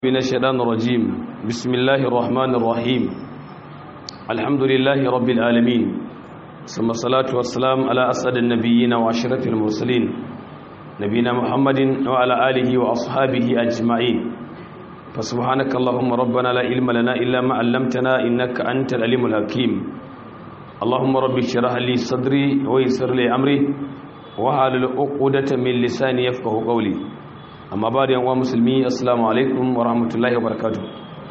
من الشيطان الرجيم بسم الله الرحمن الرحيم الحمد لله رب العالمين ثم الصلاة والسلام على أسعد النبيين وأشرف المرسلين نبينا محمد وعلى آله وأصحابه أجمعين فسبحانك اللهم ربنا لا علم لنا إلا ما علمتنا إنك أنت العليم الحكيم اللهم رب اشرح لي صدري ويسر لي أمري وحلل عقدة من لساني يفقه قولي amma ba da yanwa musulmi assalamu alaikum wa rahmatullahi wa barakatu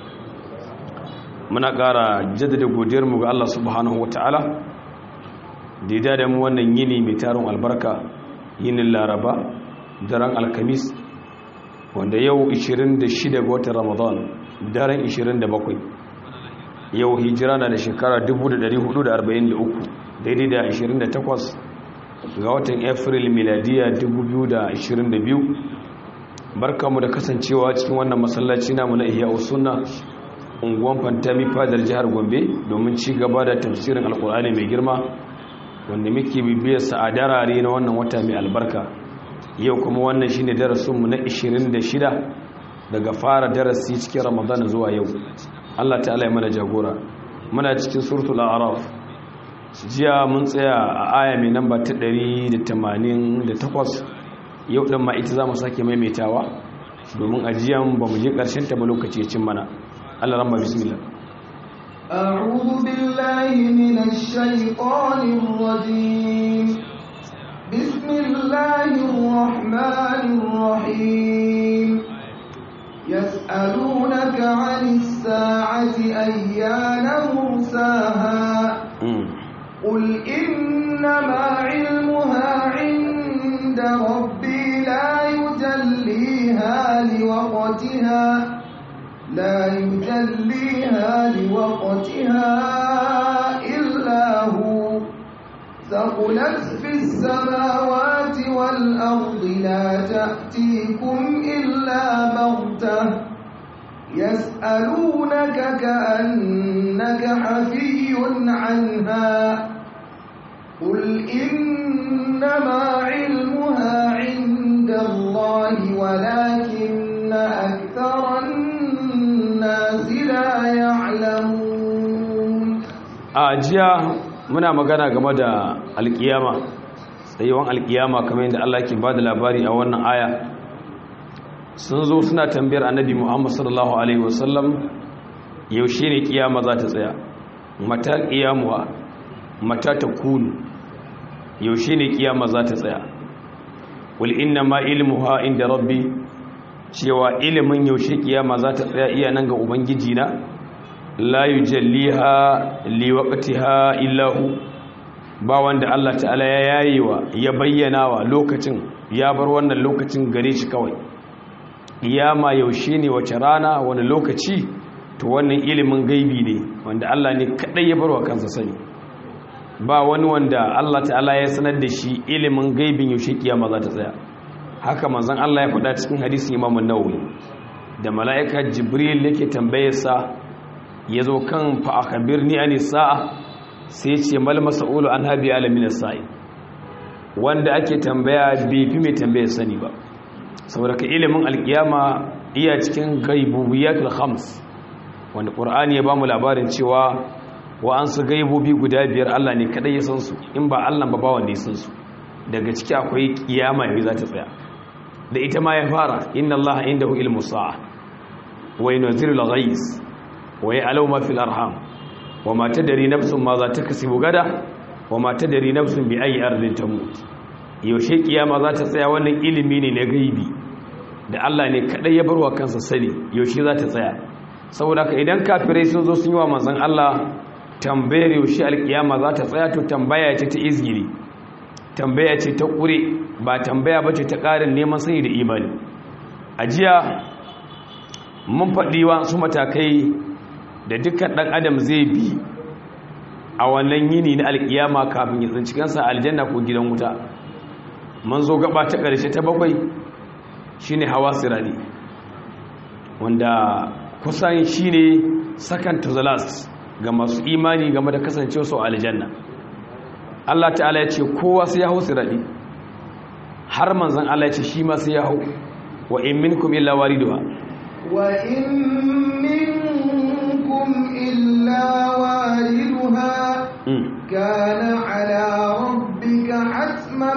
muna ƙara jaddada godiyarmu ga Allah subhanahu wa ta'ala da ya dada mu wannan yini mai tarin albarka yinin laraba daren alkamis wanda yau 26 ga watan ramadan daren 27 yau hijira na da shekara 1443 daidai da 28 ga watan april miladiya 2022 barkamu da kasancewa cikin wannan masallaci namu na ihya sunna unguwan fantami fadar jihar gombe domin ci gaba da tafsirin alkur'ani mai girma wanda muke bibiyar sa a darare na wannan wata mai albarka yau kuma wannan shine darasinmu na 26 daga fara darasi cikin ramadan zuwa yau Allah ta'ala ya mana jagora muna cikin suratul a'raf jiya mun tsaya a aya mai namba ta 188 yau ɗin ma ita za mu sake maimaitawa domin ajiyan ba mu je ƙarshen ta ba lokaci cin mana Allah ramma bismillah أعوذ بالله من الشيطان الرجيم بسم الله الرحمن الرحيم يسألونك عن الساعة أيان مرساها قل إنما علمها عند ربي لا يجليها لوقتها لا يجليها لوقتها إلا هو ثقلت في السماوات والأرض لا تأتيكم إلا بغتة يسألونك كأنك حفي عنها قل إنما علمها عند الله ولكن أكثر الناس لا يعلمون أجيا muna magana game da alkiyama tsayuwan alkiyama kamar yadda Allah ke bada labari a wannan aya sun zo suna tambayar annabi Muhammad sallallahu alaihi wasallam yaushe ne kiyama za ta tsaya mata kiyamuwa mata ta kunu yaushe ne kiyama za ta tsaya wal inna ma ilmuha inda rabbi cewa ilimin yaushe kiyama za ta tsaya iya nan ga ubangiji na la yujalliha liwaqtiha illa hu ba wanda Allah ta'ala ya yayewa ya bayyana wa lokacin ya bar wannan lokacin gare shi kawai kiyama yaushe ne wace rana wani lokaci to wannan ilimin gaibi ne wanda Allah ne kadai ya bar wa kansa sani ba wani wanda Allah ta'ala ya sanar da shi ilimin gaibin yaushe kiyama za ta tsaya haka manzon Allah ya faɗa cikin hadisin Imam an-Nawawi da mala'ika Jibril yake tambayar sa yazo kan fa akhbirni ani sa'a sai ce mal mas'ulu an habi alamin as-sa'i wanda ake tambaya bai fi mai tambayar sani ba saboda ka ilimin alkiyama iya cikin gaibubiyatul khams wanda qur'ani ya bamu labarin cewa wa an su gaibobi guda biyar Allah ne kadai ya san su in ba Allah ba ba wanda ya san su daga ciki akwai kiyama yayi za ta tsaya da ita ma ya fara inna Allah indahu ilmu sa'a wa yunzilu al-ghayz wa ya'lamu ma fil arham wa ma tadri nafsun ma za ta kasibu gada wa ma tadri nafsun bi ayi ardin tamut yaushe kiyama za ta tsaya wannan ilimi ne na gaibi da Allah ne kadai ya barwa kansa sani yaushe za ta tsaya saboda ka idan kafirai sun zo sun yi wa manzon Allah tambayar yaushe alkiyama za ta tsaya to tambaya ce ta izgiri tambaya ce ta ƙure ba tambaya ba ce ta ƙarin neman sani da imani a jiya mun faɗi wasu matakai da dukkan ɗan adam zai bi a wannan yini na alkiyama kafin ya tsinci kansa aljanna ko gidan wuta mun zo gaba ta ƙarshe ta bakwai shine hawa sirani wanda kusan shine second to the last ga masu imani game da kasancewa su aljanna Allah ta'ala ya ce kowa sai ya hau siradi har manzon Allah ya ce shi ma sai ya hau wa in minkum illa wariduha وإن منكم إلا واردها كان على ربك حتما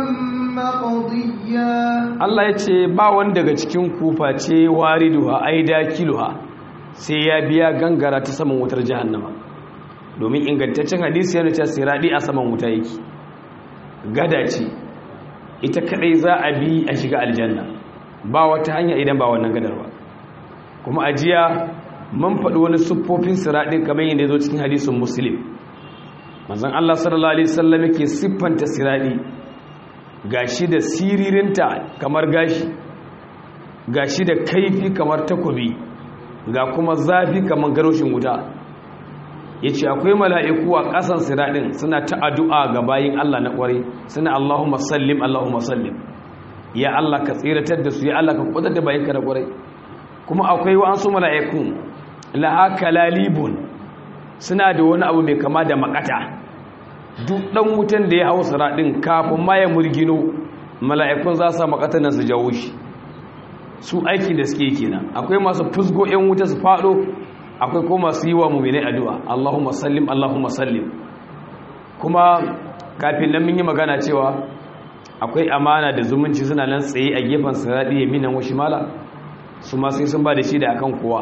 مقضيا Allah ya ce ba wani daga cikin kufa ce wariduha ai dakiluha sai ya biya gangara ta saman wutar jahannama domin ingantaccen hadisi yana cewa siradi a saman wuta yake gada ce ita kadai za a bi a shiga aljanna ba wata hanya idan ba wannan gadar ba kuma ajiya mun faɗi wani siffofin siradin kamar yadda ya zo cikin hadisin muslim manzon Allah sallallahu alaihi wasallam yake siffanta siradi gashi da siririnta kamar gashi gashi da kaifi kamar takobi ga kuma zafi kamar garoshin wuta ya ce akwai mala'iku a ƙasan siraɗin suna ta addu'a ga bayin Allah na ƙware suna Allahumma sallim Allahumma sallim ya Allah ka tsiratar da su ya Allah ka kudar da bayinka na ƙware kuma akwai wa'ansu mala'iku la'aka lalibun suna da wani abu mai kama da makata duk ɗan wutan da ya hau siraɗin kafin ma ya murgino mala'ikun za su makatan nan su jawo shi su aikin da suke kenan akwai masu fusgo 'yan wuta su faɗo akwai ko masu yi wa mummune addu'a Allahumma sallim Allahumma sallim kuma kafin nan mun yi magana cewa akwai amana da zumunci suna nan tsaye a gefen siradi yaminan washi mala su ma sai sun ba da shi da akan kowa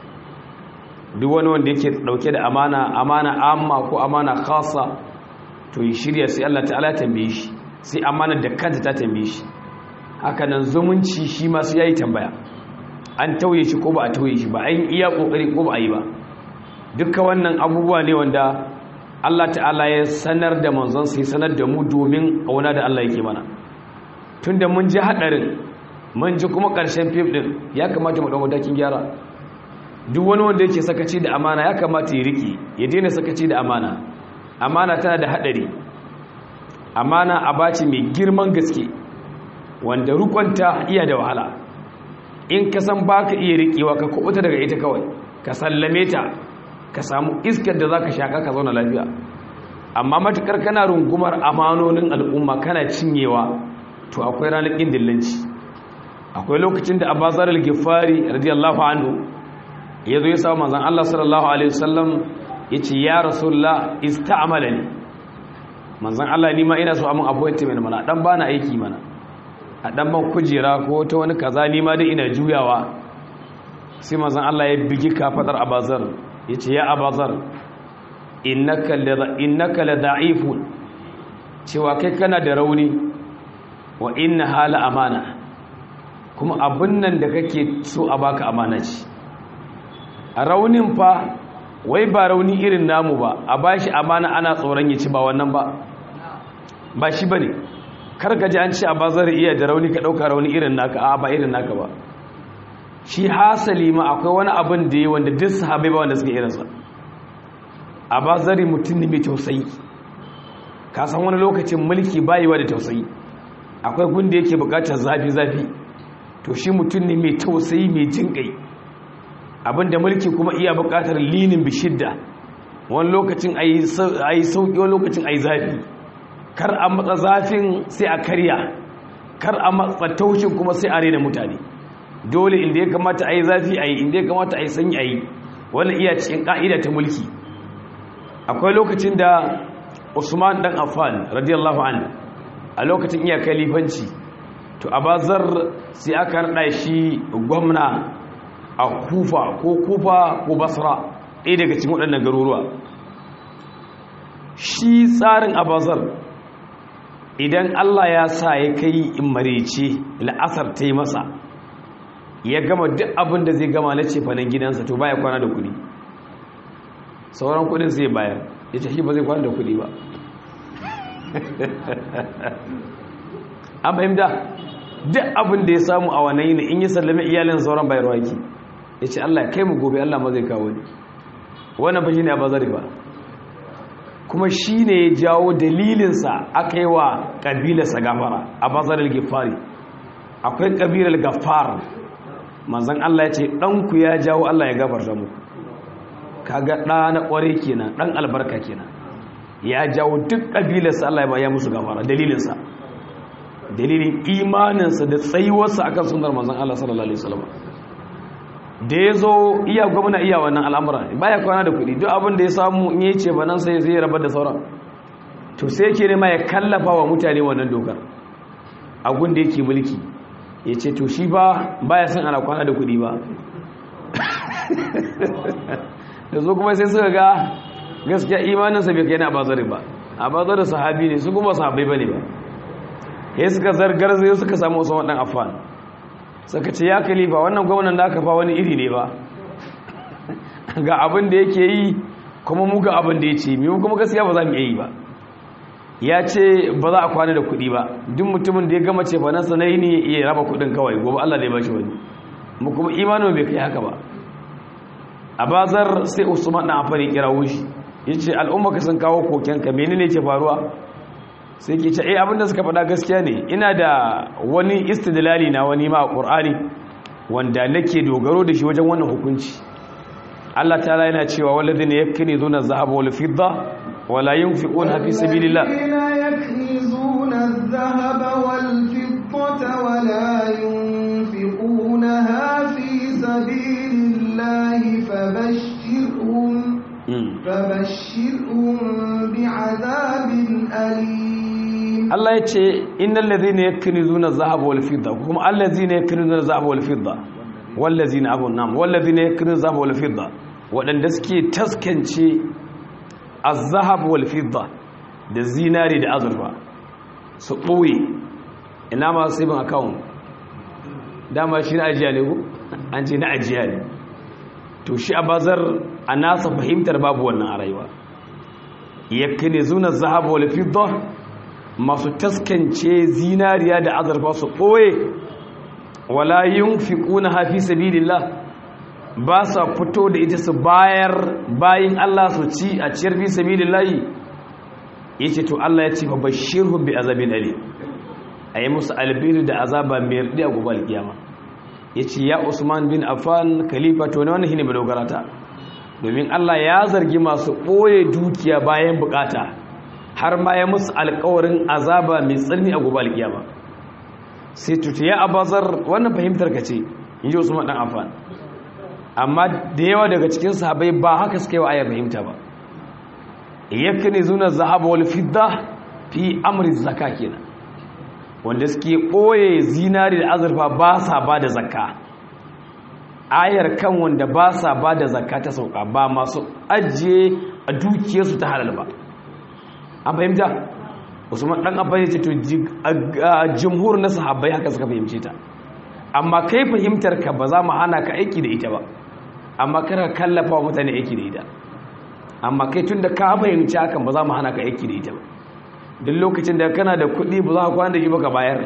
duk wani wanda yake dauke da amana amana amma ko amana khassa to yi shirya sai Allah ta'ala tambaye shi sai amana da kanta ta tambaye shi haka nan zumunci shi ma sai yayi tambaya an tauye shi ko ba a tauye shi ba an iya kokari ko ba a yi ba dukkan wannan abubuwa ne wanda Allah ta'ala ya sanar da manzon sai sanar da mu domin auna da Allah yake mana tunda mun ji hadarin mun ji kuma karshen fim din ya kamata mu dauko dakin gyara duk wani wanda yake sakaci da amana ya kamata ya riki ya daina sakaci da amana amana tana da hadari amana abaci mai girman gaske wanda rukunta iya da wahala in ka san ba ka iya riƙewa ka kubuta daga ita kawai ka sallame ta ka samu iskar da za ka shaƙa ka zauna lafiya amma matuƙar kana rungumar amanonin al'umma kana cinyewa to akwai ranar ƙin dillanci akwai lokacin da abazar al-gifari radiyallahu anhu ya zo ya samu manzan Allah sallallahu alaihi wasallam ya ce ya rasulullah ista'amala ne manzan Allah ni ma ina so amin appointment mana dan bana aiki mana a ɗan ban kujera ko ta wani kaza ni ma dai ina juyawa sai mazan Allah ya bigi kafadar abazar ya ce ya abazar innaka la da'ifun cewa kai kana da rauni wa inna hala amana kuma abin nan da kake so a baka amana ce a raunin fa wai ba rauni irin namu ba a bashi amana ana tsoron ya ci ba wannan ba ba shi bane karka ji an ce a bazar iya da rauni ka ɗauka rauni irin naka a ba irin naka ba shi hasali ma akwai wani abin da yi wanda duk sahabai ba wanda suka irinsa a bazari mutum ne mai tausayi ka san wani lokacin mulki bayiwa da tausayi akwai gunda yake bukatar zafi-zafi to shi mutum ne mai tausayi mai jin kai abinda mulki kuma iya bukatar linin bishidda wani lokacin a yi sauƙi wani lokacin a yi zafi kar a matsa zafin sai a karya kar a matsa taushin kuma sai a rena mutane dole inda ya kamata a yi zafi a yi inda ya kamata a yi sanyi a yi wani iya cikin ƙa'ida ta mulki akwai lokacin da usman dan affan radiyallahu an a lokacin iya kalifanci to a bazar sai aka rada shi gwamna a kufa ko kufa ko basra ɗaya daga cikin waɗannan garuruwa shi tsarin abazar idan Allah ya sa ya kai in marece la'asar ta yi masa ya gama duk abin da zai gama na cefanen gidansa to baya kwana da kudi sauran kudin sai bayar ya ce shi ba zai kwana da kudi ba an fahimta duk abin da ya samu a wannan yini in yi sallame iyalin sauran bayarwa yake ya ce Allah ya kai mu gobe Allah ma zai kawo ne wannan ba shi ne a bazari ba kuma shi ne ya jawo dalilinsa aka yi wa ƙabilarsa gafara a bazarar gifari akwai ƙabilar gafar manzan Allah ya ce ɗanku ya jawo Allah ya gafarta mu kaga ɗa na ƙware kenan ɗan albarka kenan ya jawo duk ƙabilarsa Allah ya baya musu gafara dalilinsa dalilin imaninsa da tsayuwarsa akan sunar manzan Allah sallallahu alaihi wasallam da ya zo iya gwamna iya wannan al'amura baya kwana da kuɗi duk abin da ya samu in yi ce ba nan sai zai rabar da sauran to sai yake nema ya kallafa wa mutane wannan dokar a da yake mulki ya ce to shi ba baya son ana kwana da kuɗi ba da zo kuma sai suka ga gaskiya imaninsa bai kai na bazari ba a bazari sahabi ne su kuma sahabai ba ne ba ya suka zargar zai suka samu wasu waɗannan afan suka ce ya kalifa wannan gwamnan da aka fa wani iri ne ba ga abin da yake yi kuma mu ga abin da ya ce mu kuma gaskiya ba za mu iya yi ba ya ce ba za a kwana da kuɗi ba duk mutumin da ya gama ce fanansa na yi ne ya raba kuɗin kawai gobe Allah da ya bashi wani mu kuma imanin bai kai haka ba a bazar sai usman na amfani kira wushi ya ce al'umma ka sun kawo kokenka menene ke faruwa sai ke ce eh abinda suka faɗa gaskiya ne ina da wani istidlali na wani ma a ƙur'ani wanda nake dogaro da shi wajen wannan hukunci Allah ta yana cewa walladhina yaknizuna adh-dhahaba wal fidda wala yunfiquna fi sabilillah يكنزون الذهب والفضة ولا ينفقونها في سبيل الله فبشرهم فبشرهم بعذاب أليم Allah ya ce innal ladhina yaknizuna adh-dhahaba wal fidda kuma allazina yaknizuna adh-dhahaba wal fidda wallazina abun nam wallazina yaknizuna adh-dhahaba wal fidda wadanda suke taskance az-zahab wal fidda da zinari da azurfa su ɓoye ina masu sibin account dama shi na ajiya ne ku an ce na ajiya ne to shi a bazar a nasa fahimtar babu wannan a rayuwa yakka ne zuna zahaba wal fidda masu taskance zinariya da azurfa su ɓoye wala yunfiquna hafi sabilillah ba sa fito da ita su bayar bayin Allah su ci a ciyar fi sabilillahi yace to Allah ya ce fa bashirhum bi azabin ali ayi musu albiru da azaba mai radi a gobe alkiyama yace ya Usman bin Affan khalifa to ne wannan shine madogarata domin Allah ya zargi masu boye dukiya bayan bukata har ma ya musu alƙawarin azaba mai tsanani a gobe alkiyama sai tuta ya abazar wannan fahimtar ka ce inji Usman dan Affan amma da yawa daga cikin sahabbai ba haka suka yi wa ayar fahimta ba yakni zuna zahaba wal fidda fi amri zakka kenan wanda suke boye zinari da azurfa ba sa ba da zakka ayar kan wanda ba sa ba da zakka ta sauka ba masu ajiye a dukiyarsu ta halal ba an fahimta usman dan abba ya ce to jumhur na sahabbai haka suka fahimce ta amma kai fahimtar ka ba za mu hana ka aiki da ita ba amma kar ka kallafa wa mutane aiki da ita amma kai tun da ka fahimci hakan ba za mu hana ka aiki da ita ba duk lokacin da kana da kuɗi ba za ka kwana da shi ba ka bayar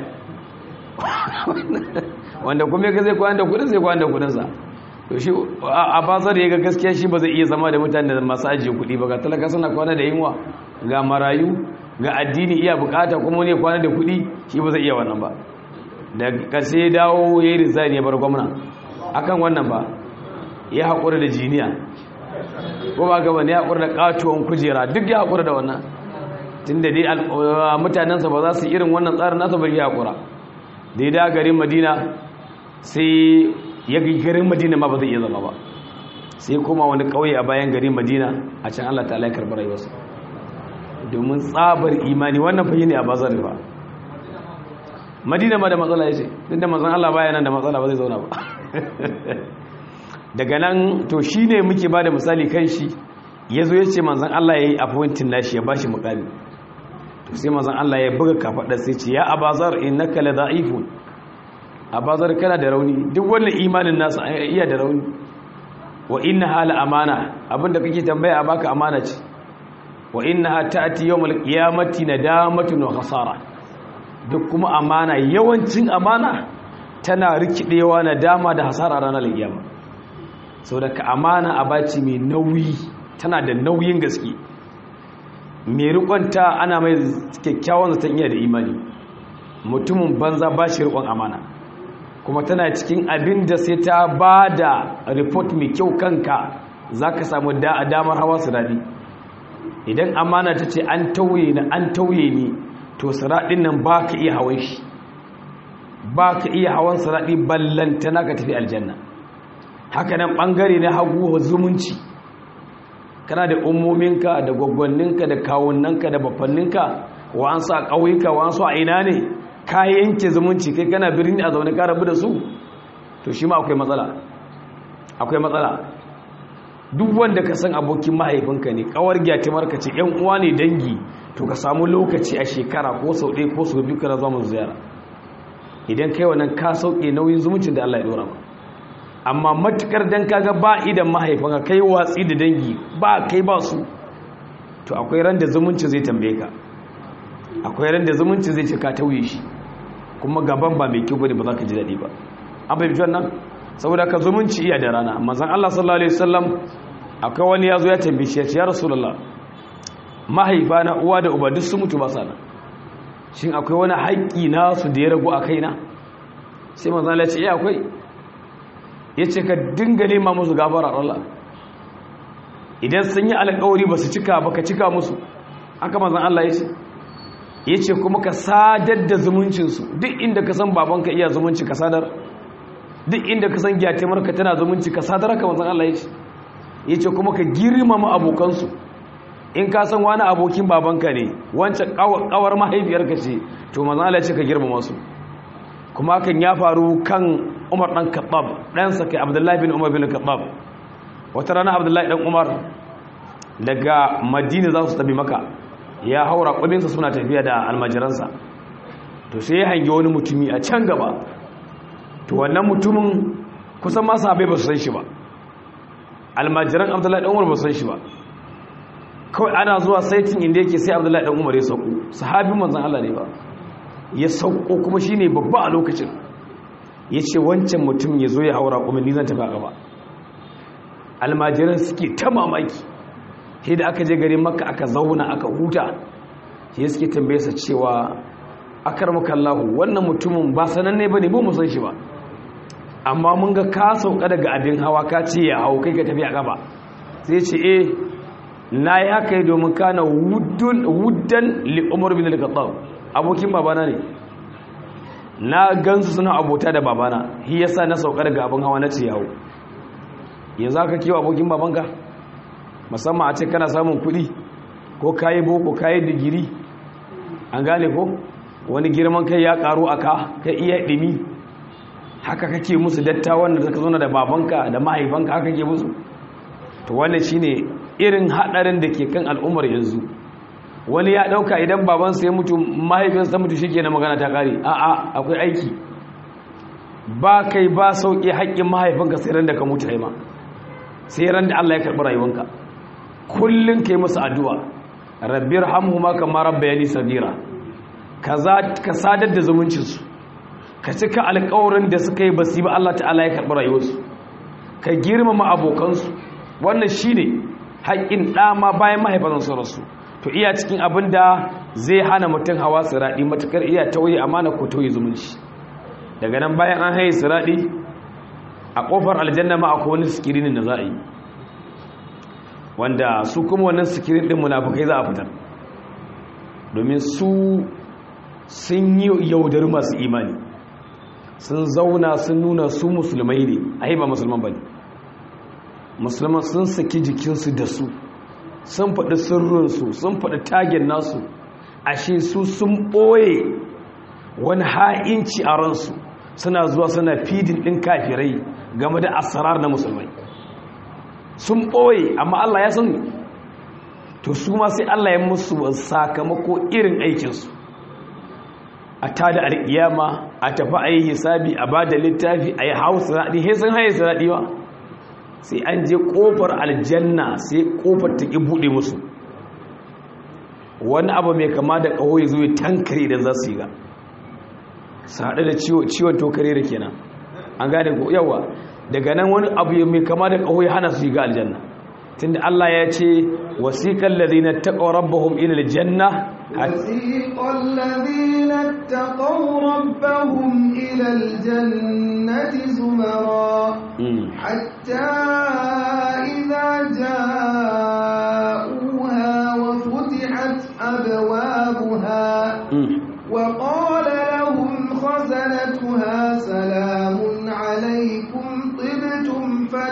wanda kuma ka zai kwana da kuɗin zai kwana da kuɗinsa to shi a basar ya ga gaskiya shi ba zai iya zama da mutane da masu ajiye kuɗi ba ga talaka suna kwana da yunwa ga marayu ga addini iya bukata kuma wani kwana da kuɗi shi ba zai iya wannan ba da ƙarshe ya dawo ya yi rizani ya bar gwamna akan wannan ba ya haƙura da jiniya ko ba gaba ne ya haƙura da ƙatuwan kujera duk ya haƙura da wannan tun da dai mutanensa ba za su irin wannan tsarin nasa bari ya haƙura da ya da garin madina sai ya garin madina ma ba zai iya zama ba sai kuma wani ƙauye a bayan garin madina a can allah ta alaikar rayuwarsa domin tsabar imani wannan fahimci ne a bazar ba madina ma da matsala ya ce duk da mazan allah baya nan da matsala ba zai zauna ba daga nan to shi ne muke ba da misali kan shi ya zo ya ce manzan Allah ya yi appointin nashi ya ba shi mukami to sai manzan Allah ya buga kafaɗa sai ce ya abazar in na kala za'ifun abazar kana da rauni duk wannan imanin nasa iya da rauni wa inna hala amana abinda kake tambaya a baka amana ce wa inna ta'ati yawmal qiyamati nadamatun wa khasara duk kuma amana yawancin amana tana rikidewa nadama da hasara ranar kiyama sau da ka amana a baci mai nauyi tana da nauyin gaske mai rikonta ana mai kyakkyawan zaton iya da imani mutumin banza ba shi rikon amana kuma tana cikin abin da sai ta ba da report mai kyau kanka za ka samu damar hawa su daɗi idan amana ta ce an tauye na an tauye ni to siraɗin nan ba ka iya hawan shi ba ka iya hawan siraɗi ballantana ka tafi aljanna haka nan ɓangare na hagu zumunci kana da ummominka da gwaggwanninka da kawunanka da bafanninka wa an sa ƙauyuka wa an a ina ne ka yanke zumunci kai kana birni a zaune ka rabu da su to shi ma akwai matsala akwai matsala duk wanda ka san abokin mahaifinka ne kawar gyatimarka ce yan uwa ne dangi to ka samu lokaci a shekara ko sau ɗaya ko sau biyu kana zama ziyara idan kai wannan ka sauke nauyin zumuncin da Allah ya dora ma amma matukar dan kaga ba idan mahaifinka kai watsi da dangi ba kai ba su to akwai ran da zumunci zai tambaye ka akwai ran da zumunci zai ce ka tauye shi kuma gaban ba mai kyau bane ba za ka ji daɗi ba an fahimci wannan saboda ka zumunci iya da rana manzon Allah sallallahu alaihi wasallam akwai wani yazo ya tambaye shi ya ce ya rasulullah mahaifa na uwa da uba duk sun mutu ba sa nan shin akwai wani haƙƙi na su da ya ragu a kaina sai manzon Allah ya ce eh akwai yace ka dinga nema musu gafara Allah idan sun yi alƙawari ba su cika ba ka cika musu haka manzon Allah ya ce ya ce kuma ka sadar da zumuncinsu duk inda ka san babanka iya zumunci ka sadar duk inda ka san gyatimarka tana zumunci ka sadar haka manzan Allah ya ce ya ce kuma ka girmama abokansu in ka san wani abokin babanka ne wancan kawar mahaifiyarka ce to manzan Allah ya ce ka girmama su kuma hakan ya faru kan umar ɗan kaɓab ɗansa kai abdullahi bin umar bin kaɓab wata rana abdullahi ɗan umar daga madina za su tabi maka ya haura kudinsa suna tafiya da almajiransa to sai ya hangi wani mutumi a can gaba to wannan mutumin kusan masu abai ba su san shi ba almajiran abdullahi ɗan umar ba su san shi ba kawai ana zuwa saitin inda yake sai abdullahi ɗan umar ya sauko sahabin manzan Allah ne ba ya sauko kuma shi ne babba a lokacin ya ce wancan mutum ya zo ya haura kuma ni zan tafi a gaba almajiran suke ta mamaki sai da aka je garin makka aka zauna aka huta sai suke tambaye sa cewa akarmaka Allah wannan mutumin ba sananne bane ba mu san shi ba amma mun ga ka sauka daga abin hawa ka ce ya hau kai ka tafi a gaba sai ce eh na yi haka yi domin kana wuddan li umar bin al-khattab abokin babana ne na gansu suna abota da babana shi yasa na sauka daga abin hawa na ce ya hau yanzu aka kewa abokin babanka musamman a ce kana samun kuɗi ko kayi boko kayi digiri an gane ko wani girman kai ya karu a ka kai iya ɗimi haka kake musu dattawan da zaka zo da babanka da mahaifanka haka ke musu to wannan shine irin hadarin da ke kan al'ummar yanzu wani ya dauka idan babansa ya mutu mahaifinsa mutu shikenan magana ta kare a'a akwai aiki ba kai ba sauki haƙƙin mahaifinka sai ran da ka mutu ma sai ran da Allah ya karɓi rayuwanka kullun kai musu addu'a rabbir hamhuma kama rabbayani sadira ka sadar da zumuncinsu ka cika alƙawarin da suka yi basi ba Allah ta'ala ya karɓi rayuwarsu ka girmama abokansu wannan shi ne haƙƙin ɗama bayan mahaifansu rasu to iya cikin abin da zai hana mutum hawa siraɗi matuƙar iya tauye amana ko tauye zumunci daga nan bayan an haye siraɗi a ƙofar aljanna ma akwai wani sikirinin da za a yi wanda su kuma wannan sikirin ɗin munafukai za a fitar domin su sun yi yaudar masu imani sun zauna sun nuna su musulmai ne a ba musulman ba ne musulman sun saki jikinsu da su sun faɗi sirrinsu sun faɗi tagen nasu ashe su sun ɓoye wani ha'inci a ransu suna zuwa suna fidin ɗin kafirai game da asarar na musulmai sun ɓoye amma Allah ya sani to su ma sai Allah ya musu sakamako irin aikinsu a tada alƙiyama a tafi a yi hisabi a ba da littafi a yi hausa raɗi he sun haye su raɗi ba sai an je ƙofar aljanna sai ƙofar ta ƙi buɗe musu wani abu mai kama da ƙaho ya zo ya tankare da za su yi ga su haɗu da ciwon tokare da kenan an gane ko yawa daga nan wani abu mai kama da ƙaho ya hana su yi ga aljanna tunda Allah ya ce wasiqal ladina taqaw rabbahum ila aljanna wasiqal ladina taqaw rabbahum ila aljannati zumara hatta idha ja'uha wa futihat abwabuha wa qala lahum khazanatuha salamun alaykum tibtum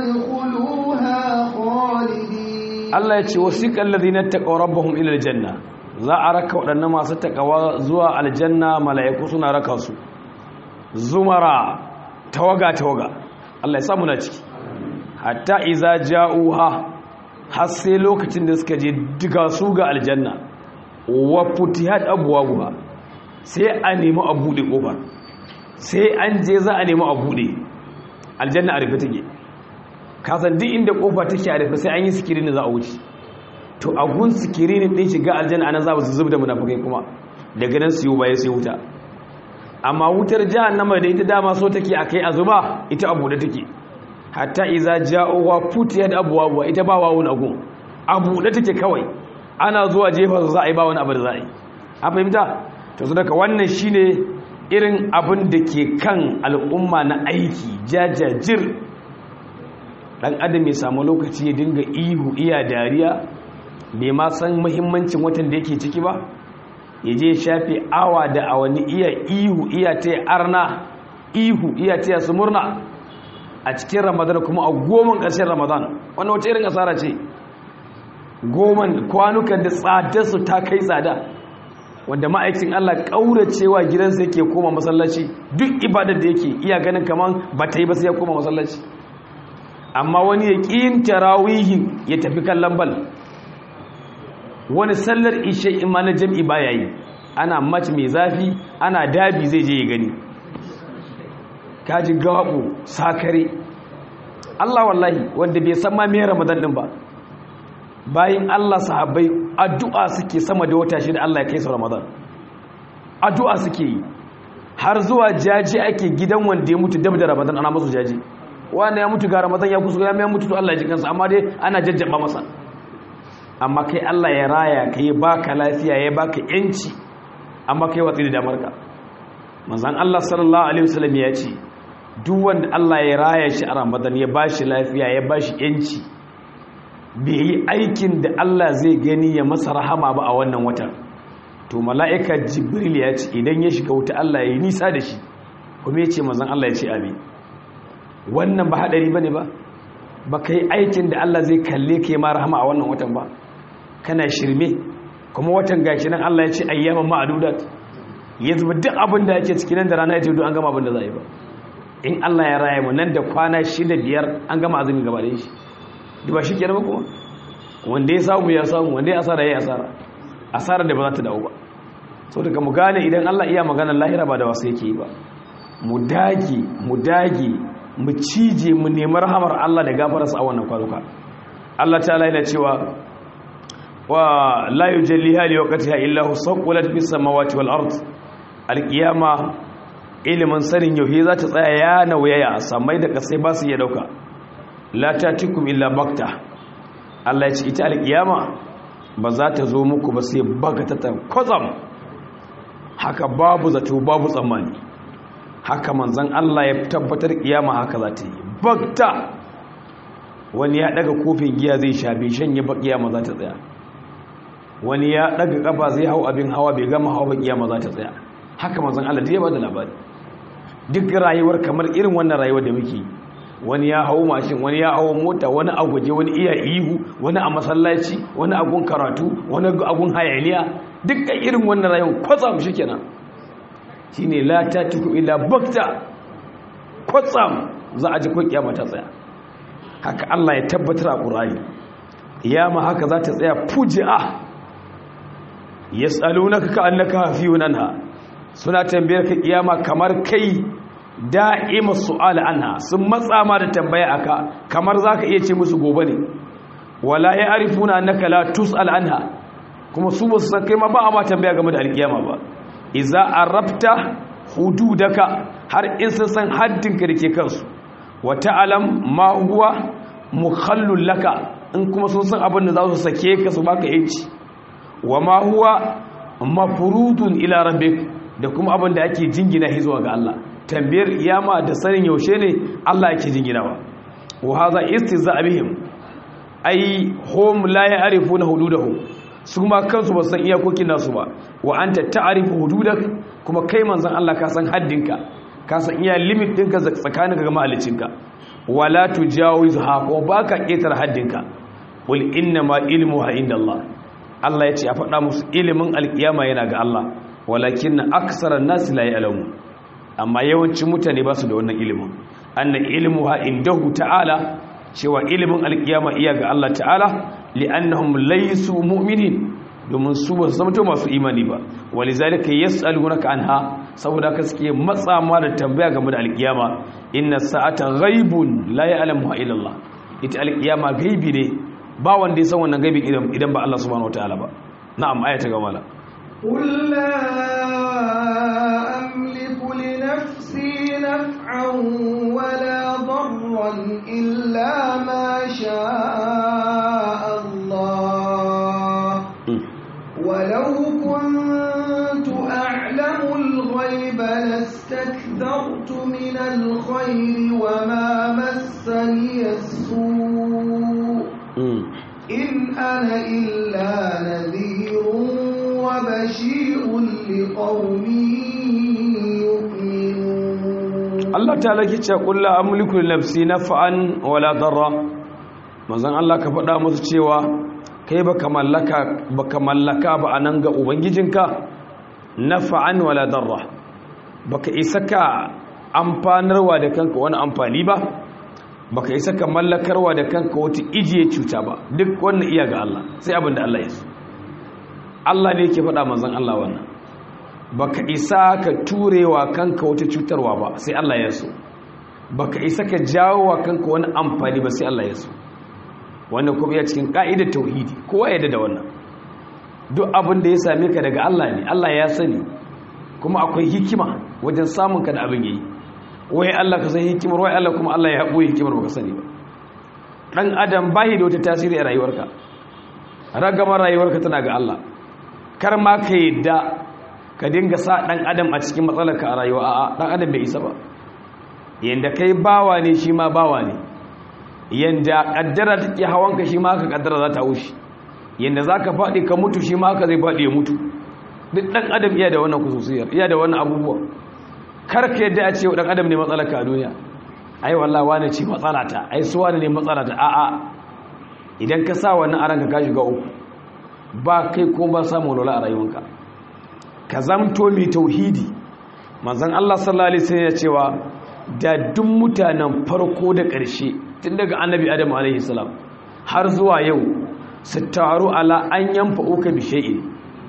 ادخلوها خالدين Allah ya ce wasiqal ladina taqaw rabbahum ila aljanna za a raka waɗannan masu takawa zuwa aljanna mala'iku suna raka su zumara tawaga tawaga Allah ya samu na ciki hatta iza ja'uha har sai lokacin da suka je diga su ga aljanna wa futihat abwabuha sai a nemi a bude kofar sai an je za a nemi a bude aljanna a rufe take kasan duk inda kofa take a rufe sai an yi sikirini za a wuce to a gun sikirini din shiga aljanna anan za su zubda munafikai kuma daga nan su yi baya sai wuta amma wutar jahannama da ita dama so take akai a zuba ita a bude take hatta iza ja'uwa futiyat abwabuha ita ba wawun agun a bude take kawai ana zuwa jefa za a yi ba wani abu da za a yi a fahimta to su daga wannan shine irin abin da ke kan al'umma na aiki jajajir dan adam ya samu lokaci ya dinga ihu iya dariya bai ma san muhimmancin watan da yake ciki ba ya je shafe awa da awanni iya ihu iya ta arna ihu iya ta su murna a cikin ramadan kuma a goman ƙarshen ramadan wannan wata irin asara ce goman kwanukan da tsadarsu ta kai tsada wanda ma'aikin Allah ƙauracewa gidansa yake koma masallaci duk ibadar da yake iya ganin kaman ba ta yi ba sai ya koma masallaci amma wani ya ƙin tarawihin ya tafi kallon bal wani sallar ishe ima na jam'i ba ya yi ana mace mai zafi ana dabi zai je ya gani kaji gaɓo sakare Allah wallahi wanda bai san ma mai ramadan din ba bayan Allah sahabbai addu'a suke sama da wata shida Allah ya kai su ramadan addu'a suke yi har zuwa jaji ake gidan wanda ya mutu dab da ramadan ana masu jaji wanda ya mutu ga ramadan ya kusa ya mutu to Allah ya ji kansa amma dai ana jajjaba masa amma kai Allah ya raya ka yi baka lafiya ya baka yanci amma kai watsi da damarka manzan Allah sallallahu alaihi wasallam ya ce duk wanda Allah ya raya shi a Ramadan ya bashi lafiya ya bashi yanci bai yi aikin da Allah zai gani ya masa rahama ba a wannan watan to mala'ika Jibril ya ce idan ya shiga wuta Allah ya yi nisa da shi kuma ya ce manzan Allah ya ce amin wannan ba hadari bane ba ba ka yi aikin da Allah zai kalle ka yi ma rahama a wannan watan ba kana shirme kuma watan gashi nan Allah ya ce ayyaman ma'adudat ya zuba duk abin da yake cikin nan da rana ya ce an gama abin da za a yi ba in Allah ya raya mu nan da kwana shida biyar an gama azumi gaba da shi da ba shi kenan ba kuma wanda ya samu ya samu wanda ya asara ya asara asara da ba za ta dawo ba so daga mu gane idan Allah iya magana lahira ba da wasu yake yi ba mu dage mu dage mu cije mu nemi rahamar Allah da gafararsa a wannan kwanuka Allah ta yana cewa wa la yujalliha li waqtiha illa hu saqulat fis samawati wal ard alqiyama ilimin sanin yauhi za ta tsaya ya nauyaya samai da kasai ba su iya dauka la tatikum illa bakta Allah ya ce ita alqiyama ba za ta zo muku ba sai bagatatan kozam haka babu zato babu tsammani haka manzan Allah ya tabbatar kiyama haka za ta yi bakta wani ya daga kofin giya zai sha bai shanye ba kiyama za ta tsaya wani ya daga kafa zai hau abin hawa bai gama hawa ba kiyama za ta tsaya haka manzan Allah da ya bada labari duk rayuwar kamar irin wannan rayuwar da muke wani ya hau mashin wani ya hau mota wani a guje wani iya ihu wani a masallaci wani a gun karatu wani a gun hayaniya duk irin wannan rayuwar kwatsam shi kenan shi ne lata tuku ila bakta kwatsam za a ji ko kiyama ta tsaya haka Allah ya tabbatar a ƙurari kiyama haka za ta tsaya fuji'a yas'alunaka ka'annaka hafiyun anha suna tambayar ka kiyama kamar kai da'ima su'al anha sun matsa ma da tambaya aka kamar zaka iya ce musu gobe ne wala ya'rifuna annaka la tus'al anha kuma su ba su san kai ma ba a ma tambaya game da alkiyama ba iza arabta hududaka har in sun san haddinka da ke kansu wa ta'alam ma huwa mukhallul laka in kuma sun san abin da za su sake ka su baka yanci wa ma huwa mafrudun ila rabbik da kuma abin da ake jingina shi zuwa ga Allah tambayar iyama da sanin yaushe ne Allah yake jinginawa wa hadha istihza bihim ai hum la ya'rifuna hududahum su ma kansu ba san iyakokin nasu ba wa anta ta'rifu hududak kuma kai manzon Allah ka san haddinka ka san iya limit ɗinka tsakaninka ga mahaliccinka wala tujawizha ko baka ketar haddinka qul inna ma ilmuha indallah Allah ya ce a faɗa musu ilimin alkiyama yana ga Allah walakin aksaran nas la ya'lamu amma yawancin mutane ba su da wannan ilimin anna ilmuha indahu ta'ala cewa ilimin alkiyama iya ga Allah ta'ala li'annahum laysu mu'minin domin su ba su zama masu imani ba walizalika yas'alunaka anha saboda haka suke matsa ma da tambaya game da alkiyama inna sa'ata ghaibun la ya'lamuha illa Allah ita alkiyama gaibi ne ba wanda ya san wannan gaibi idan ba Allah subhanahu wataala ba na'am aya ta gaba قل لا أملك لنفسي نفعا ولا ضرا إلا ما شاء الله ولو كنت أعلم الغيب لاستكثرت من الخير وما مسني السوء إن أنا إلا نذير وبشير لقوم يؤمنون Allah ta'ala ke ce qul la amliku li nafsi naf'an wala darra manzon Allah ka faɗa musu cewa kai baka mallaka baka mallaka ba anan ga ubangijinka naf'an wala darra baka isa ka amfanarwa da kanka wani amfani ba baka isa ka mallakarwa da kanka wata ijiye cuta ba duk wannan iya ga Allah sai abin da Allah ya so Allah ne yake faɗa manzon Allah wannan baka isa ka turewa kanka wata cutarwa ba sai Allah ya so baka isa ka jawo wa kanka wani amfani ba sai Allah ya so wannan kuma ya cikin ka'idar tauhidi kowa ya da wannan duk abin da ya same ka daga Allah ne Allah ya sani kuma akwai hikima wajen samun ka da abin yayi wai Allah ka san hikimar wai Allah kuma Allah ya haɓo hikimar baka sani ba dan adam bai da wata tasiri a rayuwarka ragamar rayuwarka tana ga Allah kar ma ka yadda ka dinga sa dan adam a cikin matsalarka a rayuwa a'a dan adam bai isa ba yanda kai bawa ne shi ma bawa ne yanda kaddara take hawanka shi ma ka kaddara za ta wuce yanda zaka faɗi ka mutu shi ma ka zai faɗi ya mutu duk dan adam iya da wannan kususiyar iya da wannan abubuwa kar ka yadda a ce dan adam ne matsalarka a duniya ai wallahi wani ce matsalata ai su wani ne matsalata a'a idan ka sa wannan aranka ka shiga uku ba kai ko ba samu lola a rayuwanka ka zamto mai tauhidi manzon Allah sallallahu alaihi wasallam ya cewa da duk mutanen farko da ƙarshe tun daga annabi Adam alaihi salam har zuwa yau su taru ala an yanfa uka bi shay'in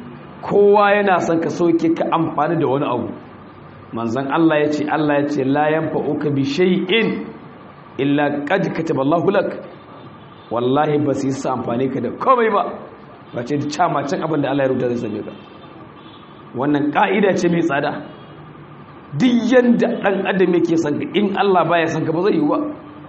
kowa yana son ka soke ka amfani da wani abu manzon Allah ya ce Allah ya ce la yanfa uka bi shay'in illa qad kataballahu lak wallahi ba su yi sa amfani ka da komai ba ba ce da camacin abin da Allah ya rubuta zai same ka wannan ka'ida ce mai tsada duk yanda ɗan adam yake son ka in Allah baya son ka ba zai yi ba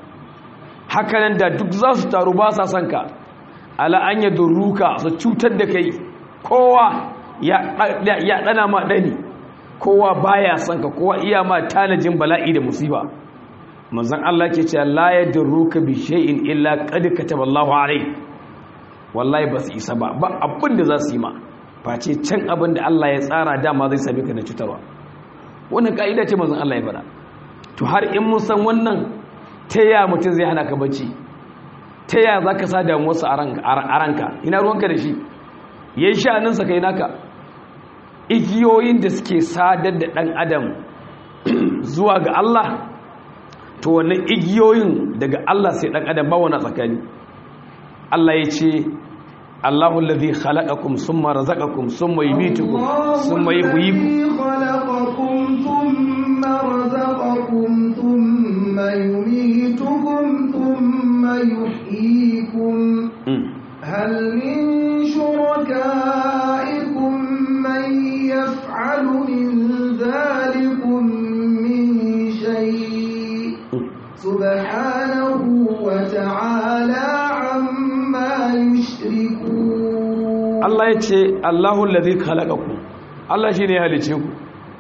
hakanan da duk za su taru ba sa son ka ala an ya durruka su cutar da kai kowa ya ɗana ma ɗani kowa baya son ka kowa iya ma tanajin bala'i da musiba manzon Allah ke cewa la yadurruka bi shay'in illa qad kataballahu alayhi wallahi ba su isa ba ba abin da za su yi ma face can abin da Allah ya tsara dama zai same ka na cutarwa wannan ka'ida ce manzon Allah ya fada to har in mun san wannan ta ya mutum zai hana ka bacci ta ya za ka sa damuwarsa a ranka ina ruwanka da shi ya yi sha'aninsa kai naka igiyoyin da suke sadar da ɗan adam zuwa ga Allah to wannan igiyoyin daga Allah sai ɗan adam ba wani tsakani Allah ya ce Allahu alladhi khalaqakum summa razaqakum summa yumitukum summa yuhyikum khalaqakum thumma razaqakum thumma yumitukum thumma yuhyikum hal min shurakaikum man yaf'alu min dhalikum min shay subhanahu wa ta'ala amma yushrikun Allah ya ce Allahu allazi khalaqakum Allah shine ya halice ku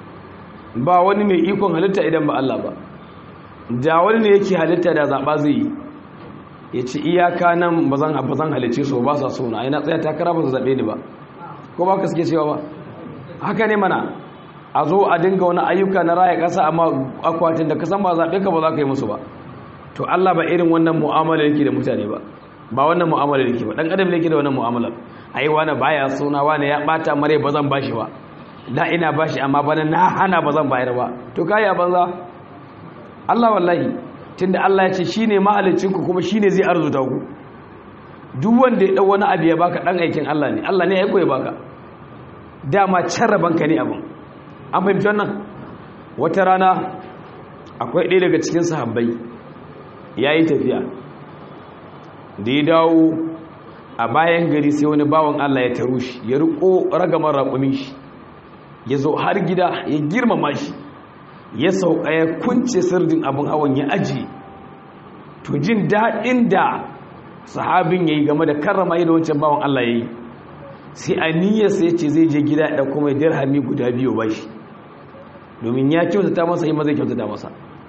ba wani mai ikon halitta idan ba Allah ba da wani ne yake halitta da zaba zai yi ya ce iyaka nan ba zan ba zan halice su ba sa so na ina tsaya takara ba su zabe ni ba ko ba ka suke cewa ba haka ne mana a zo a dinga wani ayyuka na raya kasa amma akwatin da kasan ba zabe ka ba za ka yi musu ba to Allah ba irin wannan mu'amala yake da mutane ba ba wannan mu'amala yake ba dan adam ne yake da wannan mu'amala ai wani baya suna wani ya bata mare ba zan bashi ba da ina bashi amma bana na hana ba zan bayar ba to kai a banza Allah wallahi tunda Allah ya ce shine mahalicin ku kuma shine zai arzuta ku duk wanda ya dau wani abu ya baka dan aikin Allah ne Allah ne ya koyi baka dama carrabanka ne abin an fahimci wannan wata rana akwai ɗaya daga cikin sahabbai ya yi tafiya da ya dawo a bayan gari sai wani bawan Allah ya taru shi ya riko ragamar raƙumin shi ya zo har gida ya girmama shi ya sauka ya kunce sirdin abin hawan ya aji to jin daɗin da sahabin ya yi game da karrama yi da wancan bawan Allah ya yi sai a niyyarsa ya ce zai je gida ya ɗauko mai dirhami guda biyu ba shi domin ya kyautata masa yi mazai kyautata masa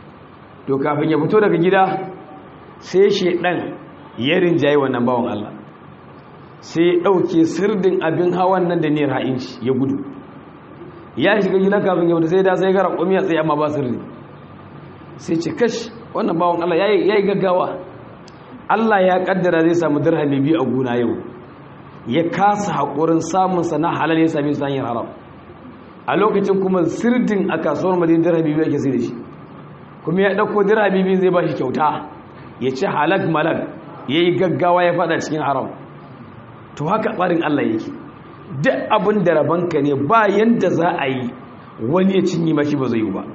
to kafin ya fito daga gida sai shaidan ya rinjaye wannan bawan Allah sai ya ɗauke sirdin abin hawan nan da niyyar ha'in shi ya gudu ya shiga gida kafin ya fito sai da sai gara ƙwami ya tsaye amma ba sirri sai ce kash wannan bawan Allah ya yi gaggawa Allah ya kaddara zai samu dirhami biyu a gona yau ya kasa haƙurin samunsa na halal ya sami su hanyar haram a lokacin kuma sirdin a kasuwar madin dirhami biyu ake sai da shi kuma ya ɗauko dirhami biyu zai ba shi kyauta ya ce halak malak ya yi gaggawa ya fada cikin haram to haka tsarin Allah yake duk abin da rabanka ne ba yanda za a yi wani ya cinye mashi ba zai yi ba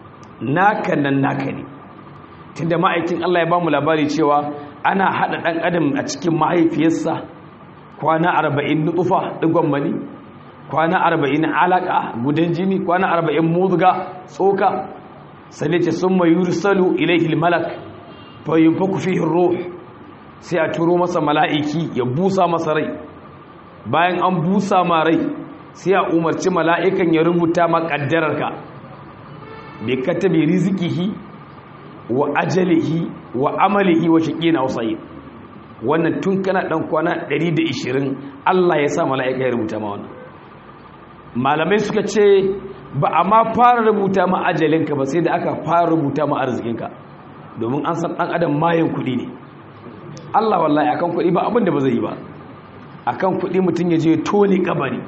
naka nan naka ne tunda ma'aikin Allah ya ba mu labari cewa ana haɗa ɗan adam a cikin mahaifiyarsa kwana arba'in nutsufa ɗigon mani kwana arba'in alaƙa gudan jini kwana arba'in muzga tsoka sane ce sun mai yursalu ilaihil malak fayin fa kufihin ruh sai a turo masa mala'iki ya busa masa rai bayan an busa ma rai sai a umarci mala'ikan ya rubuta ma ƙaddararka bai katabe rizikihi wa ajalihi wa amalihi wa shaƙina wasayi wannan tun kana ɗan kwana 120 Allah ya sa mala'ika ya rubuta ma wannan malamai suka ce ba a ma fara rubuta ma ajalinka ba sai da aka fara rubuta ma arzikinka domin an san ɗan adam mayan kuɗi ne Allah wallahi akan kuɗi ba abin da ba zai yi ba akan kuɗi mutum ya je tone kabari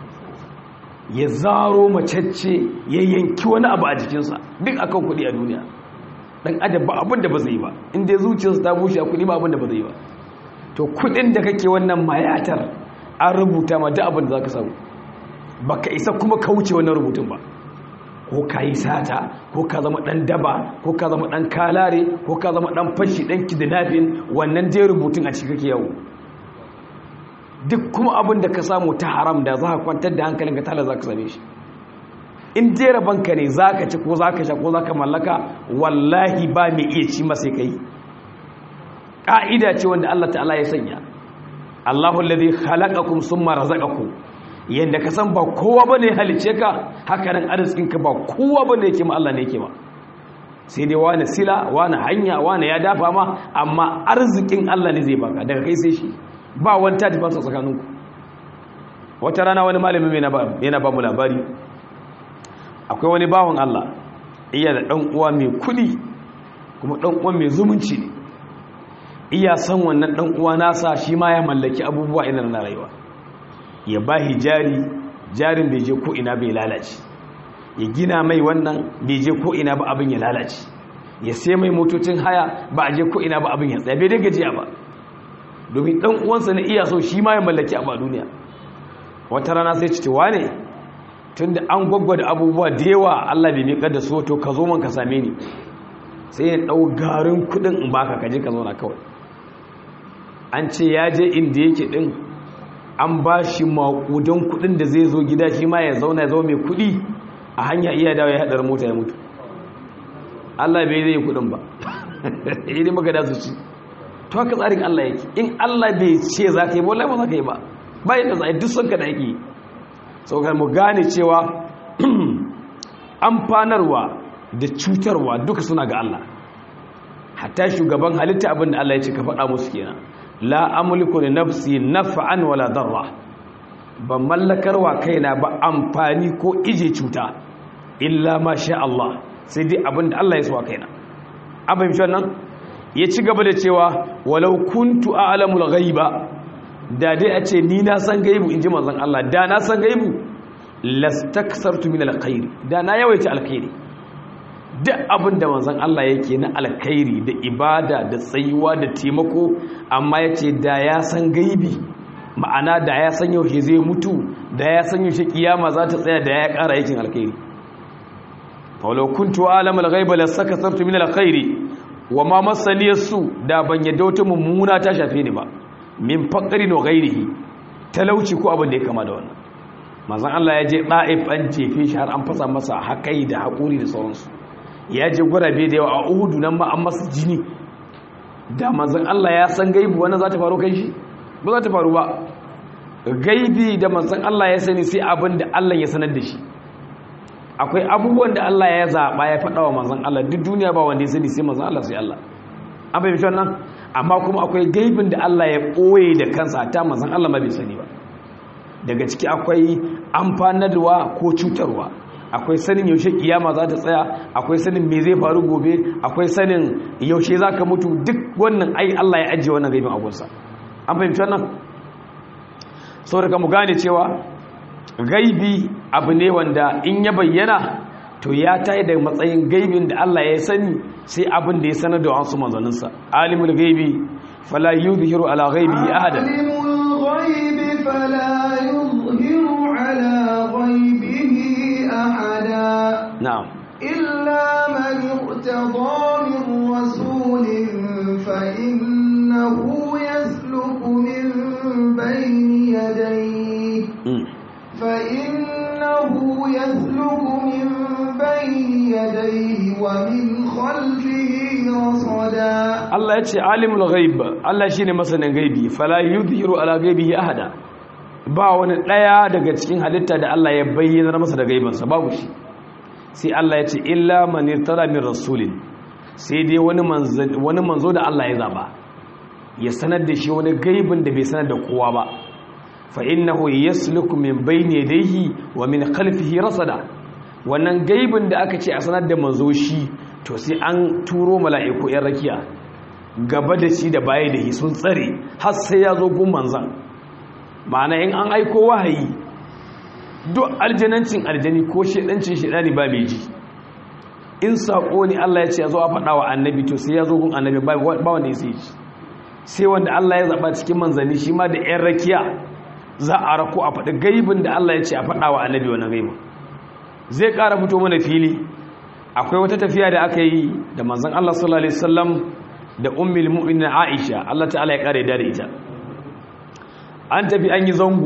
ya zaro macece ya yanki wani abu a jikinsa duk akan kuɗi a duniya ɗan adam ba abin da ba zai yi ba inda zuciyarsa ta bushe a kuɗi ba abin da ba zai yi ba to kuɗin da kake wannan mayatar an rubuta ma duk abin da za ka samu ba ka isa kuma ka wuce wannan rubutun ba ko ka yi sata ko ka zama ɗan daba ko ka zama ɗan kalare ko ka zama ɗan fashi ɗan kidnapping wannan dai rubutun a cikin kake yau duk kuma abin da ka samu ta haram da za ka kwantar da hankalinka tala za ka same shi in dai rabanka ne za ka ci ko za ka sha ko za ka mallaka wallahi ba mai iya ci masai kai ƙa'ida ce wanda Allah ta'ala ya sanya Allahu alladhi khalaqakum summa razaqakum yanda ka san ba kowa bane halice ka haka nan arzikin ka ba kowa bane yake ma Allah ne yake ma sai dai wani sila wani hanya wani ya dafa ma amma arzikin Allah ne zai baka daga kai sai shi ba wani ta tafi tsakaninku wata rana wani malami yana ba mu labari akwai wani bawan Allah iya da ɗan uwa mai kudi kuma ɗan uwa mai zumunci ne iya san wannan ɗan uwa nasa shi ma ya mallaki abubuwa ina na rayuwa ya ba jari jarin bai je ko ina bai lalace ya gina mai wannan bai je ko ina ba abin ya lalace ya sai mai motocin haya ba a je ko ina ba abin ya tsaye bai dai gajiya ba domin ɗan uwansa na iya so shi ma ya mallaki abu a duniya wata rana sai citewa ne tun da an gwaggwada abubuwa da yawa Allah bai miƙar da so to ka zo man ka same ni sai ya ɗau garin kuɗin in baka kaje ka zauna kawai an ce ya je inda yake ɗin an ba shi maƙudan kuɗin da zai zo gida shi ma ya zauna ya zama mai kuɗi a hanya iya dawo ya haɗar mota ya mutu Allah bai zai yi kuɗin ba yi maka da su ci to haka tsarin Allah yake in Allah bai ce za ka yi ba wallahi ba za ka yi ba bayan da za a yi duk son ka da ake yi saukar mu gane cewa amfanarwa da cutarwa duka suna ga Allah hatta shugaban halitta abin da Allah ya ce ka faɗa musu kenan la amliku li nafsi naf'an wala darra ban mallakarwa kaina ba amfani ko ije cuta illa ma sha Allah sai dai abin da Allah ya so kaina abin shi wannan ya ci gaba da cewa walau kuntu a'lamul ghaiba da dai a ce ni na san gaibu inji manzon Allah da na san gaibu lastaksartu min alkhairi da na yawaita alkhairi duk abin da manzon Allah yake na alkhairi da ibada da tsayuwa da taimako amma yace da ya san gaibi ma'ana da ya san yaushe zai mutu da ya san yaushe kiyama za ta tsaya da ya ƙara yakin alkhairi walau kuntu alam alghaiba lastakasartu min alkhairi wa ma masani su da ban yadda wata mummuna ta shafe ni ba min faqri no ghairihi talauci ko abin da ya kama da wannan manzon Allah ya je da'if an jefe shi har an fasa masa hakai da hakuri da sauransu ya je gurabe da yawa a Uhud nan ma an masa jini da manzon Allah ya san gaibi wannan za ta faru kai shi ba za ta faru ba gaibi da manzon Allah ya sani sai abin da Allah ya sanar da shi akwai abubuwan da Allah ya zaɓa ya faɗa wa manzon Allah duk duniya ba wanda ya sani sai manzon Allah sai Allah an fahimci wannan amma kuma akwai gaibin da Allah ya ɓoye da kansa ta manzon Allah ma bai sani ba daga ciki akwai amfanarwa ko cutarwa akwai sanin yaushe kiyama za ta tsaya akwai sanin me zai faru gobe akwai sanin yaushe za ka mutu duk wannan ai Allah ya ajiye wannan gaibin abunsa an fahimci wannan saboda mu gane cewa gaibi abu ne wanda in ya bayyana to ya tayi da matsayin gaibin da Allah ya sani sai abin da ya sanar da wasu manzanninsa alimul gaibi fala yuzhiru ala ghaibihi ahada alimul ghaibi fala yuzhiru ala ghaibihi ahada na'am illa man irtada min rasulin fa innahu yasluku min bayni yadayhi فإنه يسلك من بين يديه ومن خلفه رصدا Allah ya ce alimul ghaib Allah shine masanin gaibi fala yudhiru ala ghaibihi ahada ba wani daya daga cikin halitta da Allah ya bayyana masa da gaibansa babu shi sai Allah ya ce illa man irtara min rasulin sai dai wani manzo wani manzo da Allah ya zaba ya sanar da shi wani gaibin da bai sanar da kowa ba fa'innahu yasluku min bayni yadayhi wa min khalfihi rasada wannan gaibin da aka ce a sanar da manzo shi to sai an turo mala'iku yan rakiya gaba da shi da baya da shi sun tsare har sai ya zo gun manzan ma'ana in an aiko wahayi duk aljanancin aljani ko shedancin shedani ba mai ji in sako ne Allah ya ce ya zo a faɗa wa annabi to sai ya zo gun annabi ba wanda ya sai ji sai wanda Allah ya zaɓa cikin manzanni shi ma da yan rakiya za a rako a faɗi gaibin da Allah ya ce a faɗa wa annabi wani gaibin zai ƙara fito mana fili akwai wata tafiya da aka yi da manzan Allah sallallahu Alaihi wasallam da ummil mu'minin Aisha Allah ta'ala ya ƙara da ita an tafi an yi zango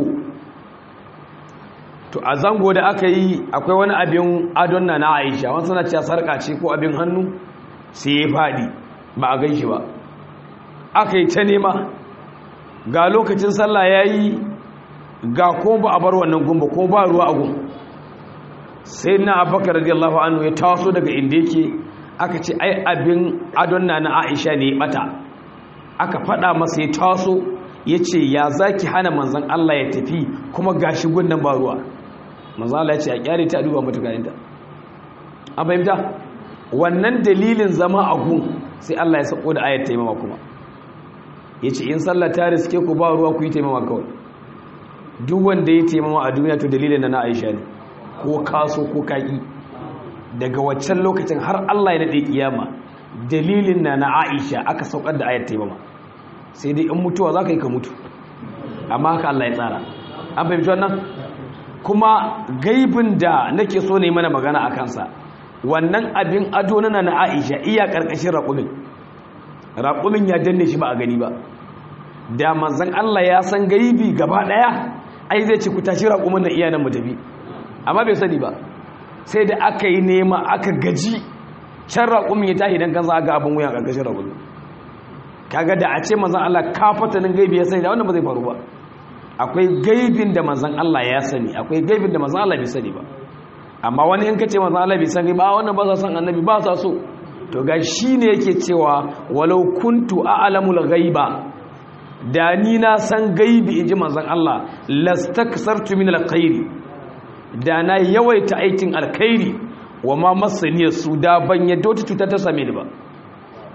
to a zango da aka yi akwai wani abin adon na na Aisha wani suna cewa sarƙa ce ko abin hannu sai ya faɗi ba a gan shi ba aka yi ta nema ga lokacin sallah ya yi ga ko ba a bar wannan gumba ko ba ruwa a gun sai na abubakar radiyallahu anhu ya taso daga inda yake aka ce ai abin adon na na aisha ne ya bata aka fada masa ya taso ya ce ya zaki hana manzan Allah ya tafi kuma gashi gunnan ba ruwa manzan Allah ya ce a kyare ta duba mata gayanta an fahimta wannan dalilin zama a gun sai Allah ya sako da ayat taimama kuma ya ce in sallah ta riske ku ba ruwa ku yi taimama kawai duk wanda ya taimama a duniya to dalilin da na aisha ne ko kaso ko kaki daga waccan lokacin har Allah ya daɗe kiyama dalilin na na aisha aka saukar da ayat taimama sai dai in mutuwa za ka yi ka mutu amma haka Allah ya tsara an fahimci wannan kuma gaibin da nake so ne mana magana a kansa wannan abin ado na na aisha iya ƙarƙashin raƙumin raƙumin ya danne shi ba a gani ba da manzan Allah ya san gaibi gaba ɗaya ai zai ce ku tashi raƙumin na iyanan mu tafi amma bai sani ba sai da aka yi nema aka gaji can raƙumin ya tashi don kansa aga abin wuyan ƙarƙashin raƙumin kaga da a ce manzan Allah ka fatanin gaibi ya sani da wannan ba zai faru ba akwai gaibin da manzan Allah ya sani akwai gaibin da manzan Allah bai sani ba amma wani in ka ce manzan Allah bai sani ba wannan ba sa san annabi ba sa so to ga shi ne yake cewa walau kuntu a'lamul ghaiba da ni na san gaibi inji manzon Allah lastaksartu min alkhairi da na yawaita aikin alkhairi wa ma masaniyar su da ban yadda wata cuta ta same ni ba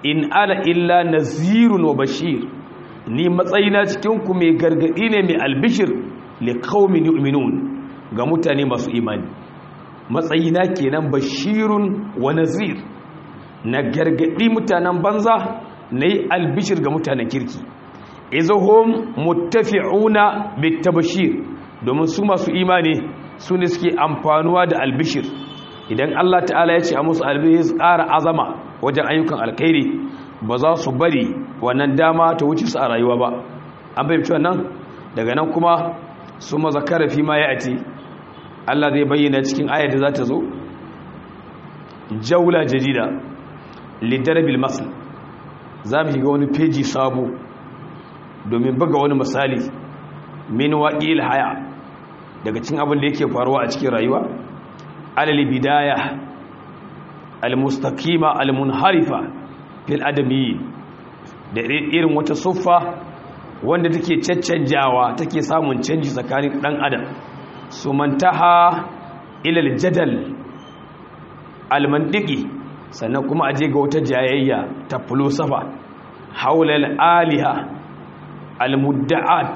in ana illa nazirun wa bashir ni matsayina cikin ku mai gargadi ne mai albishir li qaumin yu'minun ga mutane masu imani matsayina kenan bashirun wa nazir na gargadi mutanen banza na yi albishir ga mutanen kirki izuhum muttafi'una bitabashir domin su masu imani su ne suke amfanuwa da albishir idan Allah ta'ala ya ce a musu albishir ƙara azama wajen ayyukan alkhairi ba za su bari wannan dama ta wuce su a rayuwa ba an fahimci wannan daga nan kuma su mazakara fi ma ya ati Allah zai bayyana cikin ayar da za ta zo jaula jadida lidarabil masl za mu shiga wani feji sabo domin buga wani misali min waƙil haya daga cin abin da yake faruwa a cikin rayuwa alal bidaya almustaqima almunharifa fil adami da irin wata suffa wanda take caccanjawa take samun canji tsakanin dan adam su mantaha ilal jadal almandiki sannan kuma aje ga wata jayayya ta filosofa haulal aliha almudda'at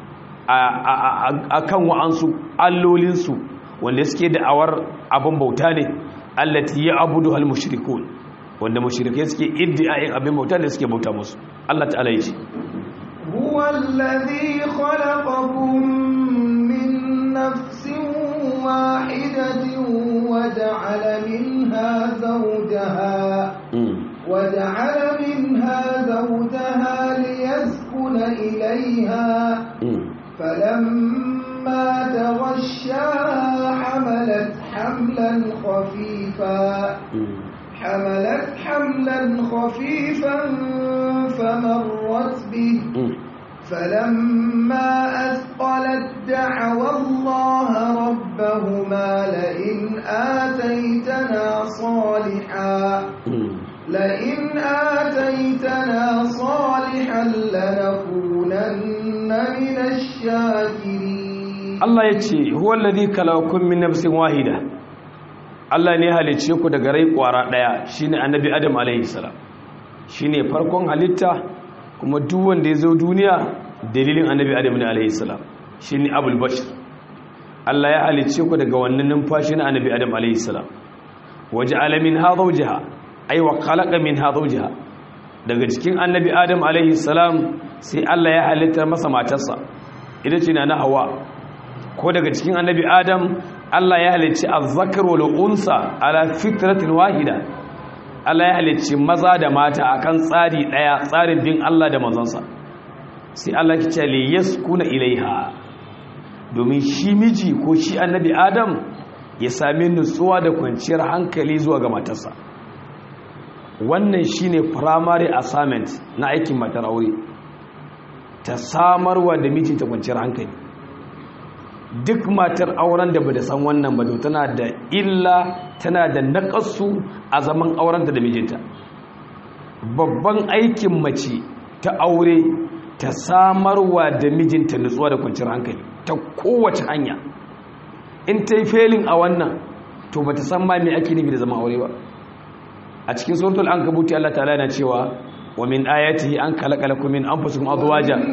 a kan wa'ansu allolinsu wanda suke da'awar abin bauta ne allati ya abudu al-mushrikun wanda mushrikai suke iddiayin abin bauta ne suke bauta musu Allah ta'ala yace huwa alladhi khalaqakum min nafsin wahidatin wa ja'ala minha zawjaha وجعل منها زوجها ليسكن إليها فلما تغشاها حملت حملا خفيفا حملت حملا خفيفا فمرت به فلما أثقلت دعوا الله ربهما لئن آتيتنا صالحا لئن آتيتنا صالحا لنكونن من الشاكرين الله يتي هو الذي كلاكم من نفس واحدة Allah ne halicce ku daga rai kwara daya shine annabi Adam alaihi salam shine farkon halitta kuma duk wanda ya zo duniya dalilin annabi Adam ne alaihi salam shine abul bashir Allah ya halicce ku daga wannan numfashi na annabi Adam alaihi salam waja'ala minha zawjaha ai wa khalaqa minha zawjaha daga cikin annabi adam alaihi salam sai Allah ya halitta masa matarsa ita ce na hawa ko daga cikin annabi adam Allah ya halicci azzakar wal unsa ala fitratin wahida Allah ya halicci maza da mata akan tsari daya tsarin bin Allah da manzansa sai Allah ya ce li yaskuna ilaiha domin shi miji ko shi annabi adam ya sami nutsuwa da kwanciyar hankali zuwa ga matarsa wannan shine primary assignment na aikin matar aure ta samarwa da mijinta kwanciyar hankali duk matar auren da ba da san wannan ba tana da illa tana da naƙasu a zaman aurenta da mijinta babban aikin mace ta aure ta samarwa da mijinta nutsuwa da kwanciyar hankali ta kowace hanya in ta yi felin a wannan to ba ta san ma me ake nufi da zama aure ba a cikin suratul ankabuti Allah ta'ala yana cewa wa min ayatihi an khalaqalakum min anfusikum azwaja min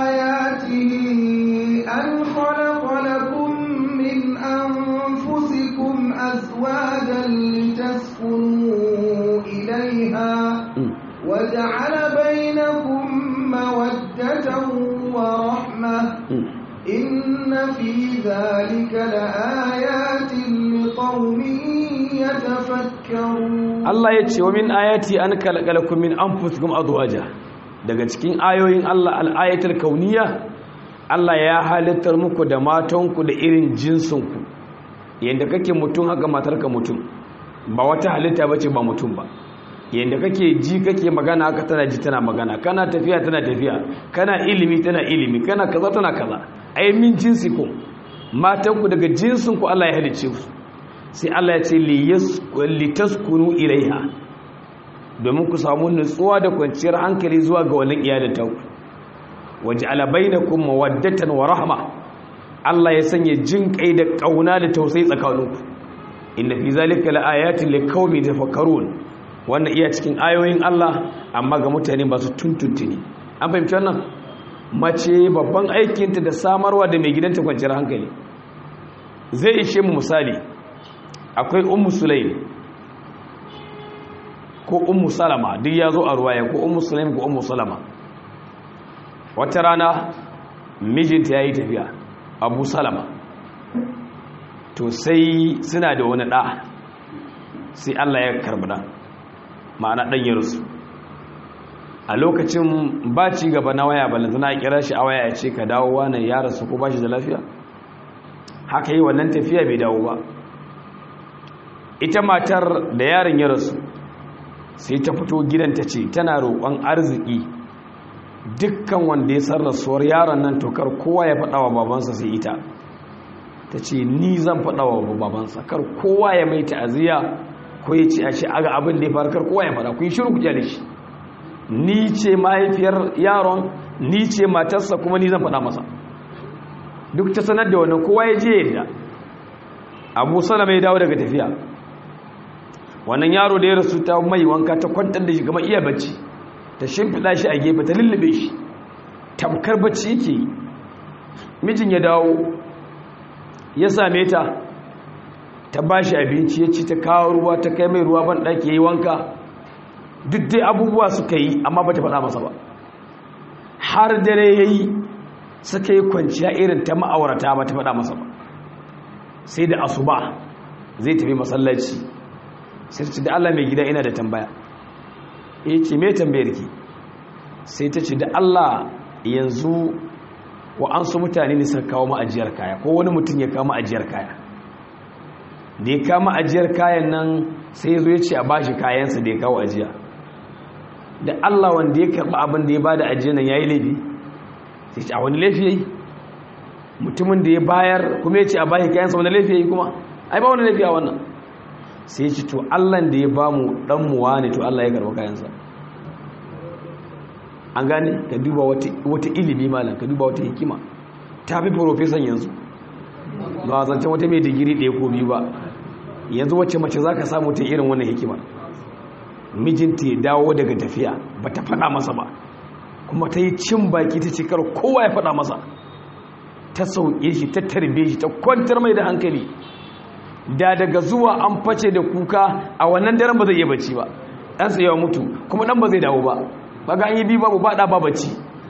ayatihi an khalaqalakum min anfusikum azwajan litaskunu ilayha wa ja'ala bainakum mawaddatan wa rahmah inna fi dhalika laayatin liqaumin yatafakkarun Allah ya ce wa min ayati an kalakalakum min anfusikum azwaja daga cikin ayoyin Allah al-ayatul kauniyya Allah ya halittar muku da matanku da irin jinsinku yanda kake mutum haka matarka mutum ba wata halitta bace ba mutum ba yanda kake ji kake magana haka tana ji tana magana kana tafiya tana tafiya kana ilimi tana ilimi kana kaza tana kaza ai min jinsikum matanku daga jinsinku Allah ya halicce su sai Allah ya ce litaskunu ilaiha domin ku samu nutsuwa da kwanciyar hankali zuwa ga wannan iyalin taku waje alabainakum mawaddatan wa rahma Allah ya sanya jin kai da kauna da tausayi tsakaninku inna fi zalika laayatin liqaumin yatafakkarun wannan iya cikin ayoyin Allah amma ga mutane masu tuntuntuni an fahimci wannan mace babban aikinta da samarwa da mai gidanta kwanciyar hankali zai ishe mu misali akwai ummu sulaim ko ummu salama duk ya zo a ruwaya ko ummu sulaim ko ummu salama wata rana mijinta ya yi tafiya abu salama to sai suna da wani ɗa sai allah ya karbi ɗan ma'ana ɗan yarsu a lokacin ba ci gaba na waya balantana a kira shi a waya ya ce ka dawo wani ya rasu ko ba shi da lafiya haka yi wannan tafiya bai dawo ba ita matar da yaron ya rasu sai ta fito gidanta ce tana roƙon arziki dukkan wanda ya san rasuwar yaron nan tokar kowa ya faɗa wa babansa sai ita ta ce ni zan faɗa wa babansa kar kowa ya mai ta'aziyya ko ya ce a ce aga abin da ya faru kar kowa ya faɗa ku yi shiru ku da shi ni ce mahaifiyar yaron ni ce matarsa kuma ni zan faɗa masa duk ta sanar da wannan kowa ya je yadda abu salama ya dawo daga tafiya wannan yaro da ya rasu ta mai wanka ta kwantar da shi gama iya bacci ta shimfiɗa shi a gefe ta lullube shi tamkar bacci yake yi mijin ya dawo ya same ta ta ba shi abinci ya ci ta kawo ruwa ta kai mai ruwa ban ɗaki ya yi wanka duk dai abubuwa suka yi amma ba ta faɗa masa ba har dare ya yi suka yi kwanciya irin ta ma'aurata ba ta faɗa masa ba sai da asuba zai tafi masallaci sai ce da Allah mai gida ina da tambaya ya ce mai tambayar ki sai ta ce da Allah yanzu wa an su mutane ne suka kawo ma'ajiyar kaya ko wani mutum ya kawo ma'ajiyar kaya da ya kawo ma'ajiyar kayan nan sai ya zo ya ce a bashi kayansa da ya kawo ajiya da Allah wanda ya karɓi abin da ya ba da ajiyar nan ya yi laifi sai ce a wani laifi ya yi mutumin da ya bayar kuma ya ce a bashi kayansa wani laifi ya yi kuma ai ba wani laifi a wannan sai ce to allan da ya ba mu ɗanmuwa ne to allah ya karɓi kayansa an gane ka duba wata ilimi malam ka duba wata hikima ta fi profesan yanzu ba zancen wata mai digiri ɗaya ko biyu ba yanzu wacce mace za ka samu ta irin wannan hikimar mijinta ya dawo daga tafiya ba ta faɗa masa ba kuma ta yi cin baki ta cikar kowa ya faɗa masa ta sauƙe shi ta tarbe shi ta kwantar mai da hankali da daga zuwa an face da kuka a wannan daren ba zai iya bacci ba ɗansa yawa mutu kuma ɗan ba zai dawo ba ba ga an yi biyu babu ba ɗa ba bacci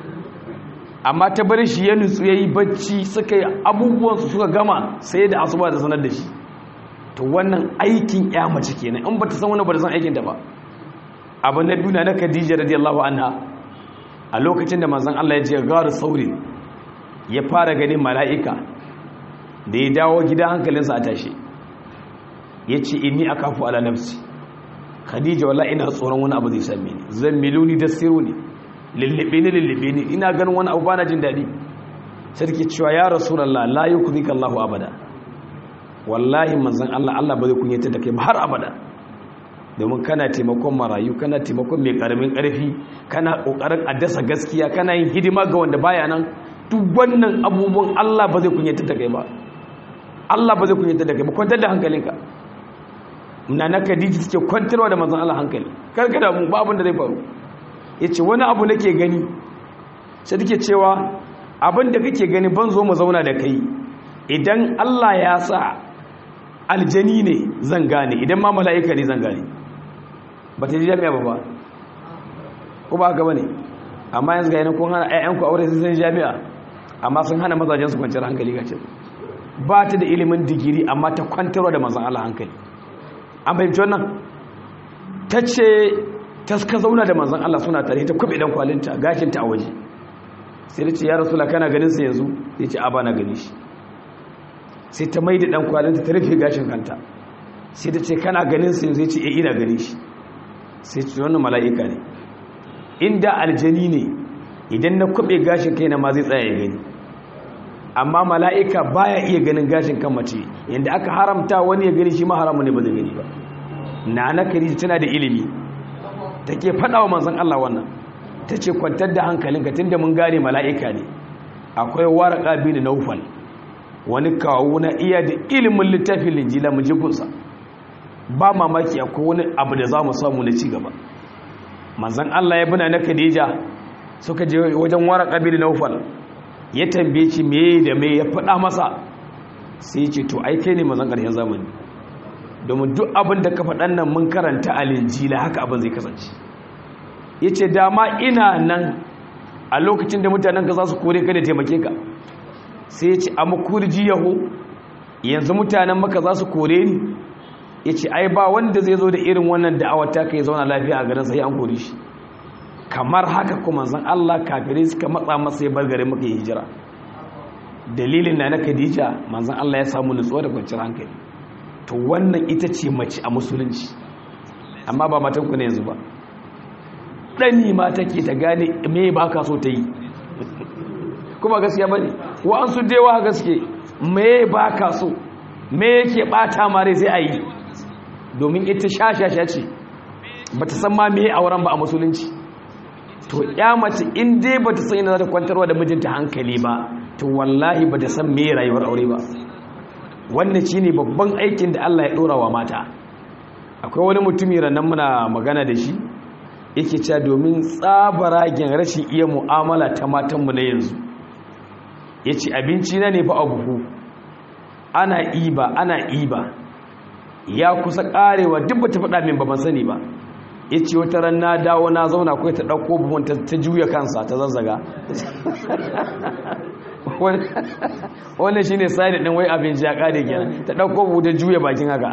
amma ta bari shi ya nutsu ya yi bacci suka yi abubuwansu suka gama sai da asuba da sanar da shi to wannan aikin ya mace kenan in ba ta san wani ba ta san aikin da ba abu na duna na khadija radiyallahu anha a lokacin da manzon Allah ya je garu sauri ya fara ganin mala'ika da ya dawo gida hankalinsa a tashi ya ce inni akafu ala nafsi khadija wala ina tsoron wani abu zai same ni zan miluni da siru ne lullube ni lullube ni ina ganin wani abu bana jin daɗi sarki cewa ya rasulullah la yukzika Allahu abada wallahi manzon Allah Allah ba zai kunyata da kai ba har abada domin kana taimakon marayu kana taimakon mai karamin karfi kana kokarin addasa gaskiya kana yin hidima ga wanda baya nan duk wannan abubuwan Allah ba zai kunyata da kai ba Allah ba zai kunyata da kai ba kwantar da hankalinka na na Khadija take kwantarwa da manzon Allah hankali kar ka damu ba abin da zai faru yace wani abu nake gani sai take cewa abin da kake gani ban zo mu zauna da kai idan Allah ya sa aljani ne zan gane idan ma mala'ika ne zan gane ba ta ji jami'a ba ba ko ba haka ba ne amma yanzu ga yana kun hana ‘ya'yanku aure sun san jami'a amma sun hana mazajensu kwanciyar hankali gacin ba ta da ilimin digiri amma ta kwantarwa da mazan Allah hankali an fahimci wannan ta ce ta suka zauna da manzan Allah suna tare ta kube dan kwalinta gashinta a waje sai da ce ya rasu kana ganin sa yanzu ya ce a ba na gani shi sai ta mai da ɗan kwalinta ta rufe gashin kanta sai ta ce kana ganin sai zai ce e ina gani shi sai ce wannan mala'ika ne inda aljani ne idan na kwaɓe gashin kai na ma zai tsaya ya gani amma mala'ika baya iya ganin gashin kan mace yadda aka haramta wani ya gani shi ma haramu ne ba zai gani ba na na kari tana da ilimi take faɗa wa manzon Allah wannan ta ce kwantar da hankalinka tunda mun gane mala'ika ne akwai waraka bin naufal wani kawo na iya da ilimin littafin linjila mu ji gunsa ba mamaki akwai wani abu da za mu samu na ci gaba manzan Allah ya bina na Khadija suka je wajen wara ƙabili naufal ya tambaye shi me da me ya faɗa masa sai ce to ai kai ne manzan ƙarshen zamani domin duk abin da ka faɗan nan mun karanta a linjila haka abin zai kasance ya ce dama ina nan a lokacin da mutanen ka za su kore ka da taimake ka sai ya ce a makurji yaho yanzu mutanen maka za su kore ni ya ce ai ba wanda zai zo da irin wannan da'awar ta ka yi zauna lafiya a garin sai an kore shi kamar haka kuma zan Allah kafirai suka matsa masa ya bar garin maka yi hijira dalilin na na Khadija manzon Allah ya samu nutsuwa da kwanciyar hankali to wannan ita ce mace a musulunci amma ba matan ku ne yanzu ba dani ma take ta gane me ba ka so ta yi kuma gaskiya bane wa an su dewa gaske me ba ka so me yake bata mare sai a yi domin ita shashasha ce ba ta san ma me auren ba a musulunci to ya mace in dai ba ta san ina za ta kwantarwa da mijinta hankali ba to wallahi ba ta san me rayuwar aure ba wannan shine babban aikin da Allah ya dora wa mata akwai wani mutumi ranan muna magana da shi yake cewa domin tsabaragen rashin iya mu'amala ta matanmu na yanzu yace abinci na ne fa a buhu ana iba ana iba ya kusa karewa duk ba ta faɗa min ba ban sani ba ya ce wata ran na dawo na zauna kawai ta ɗauko buhun ta juya kansa ta zazzaga wannan shi ne side ɗin wai abinci ya ƙare kenan ta ɗauko buhu ta juya bakin haka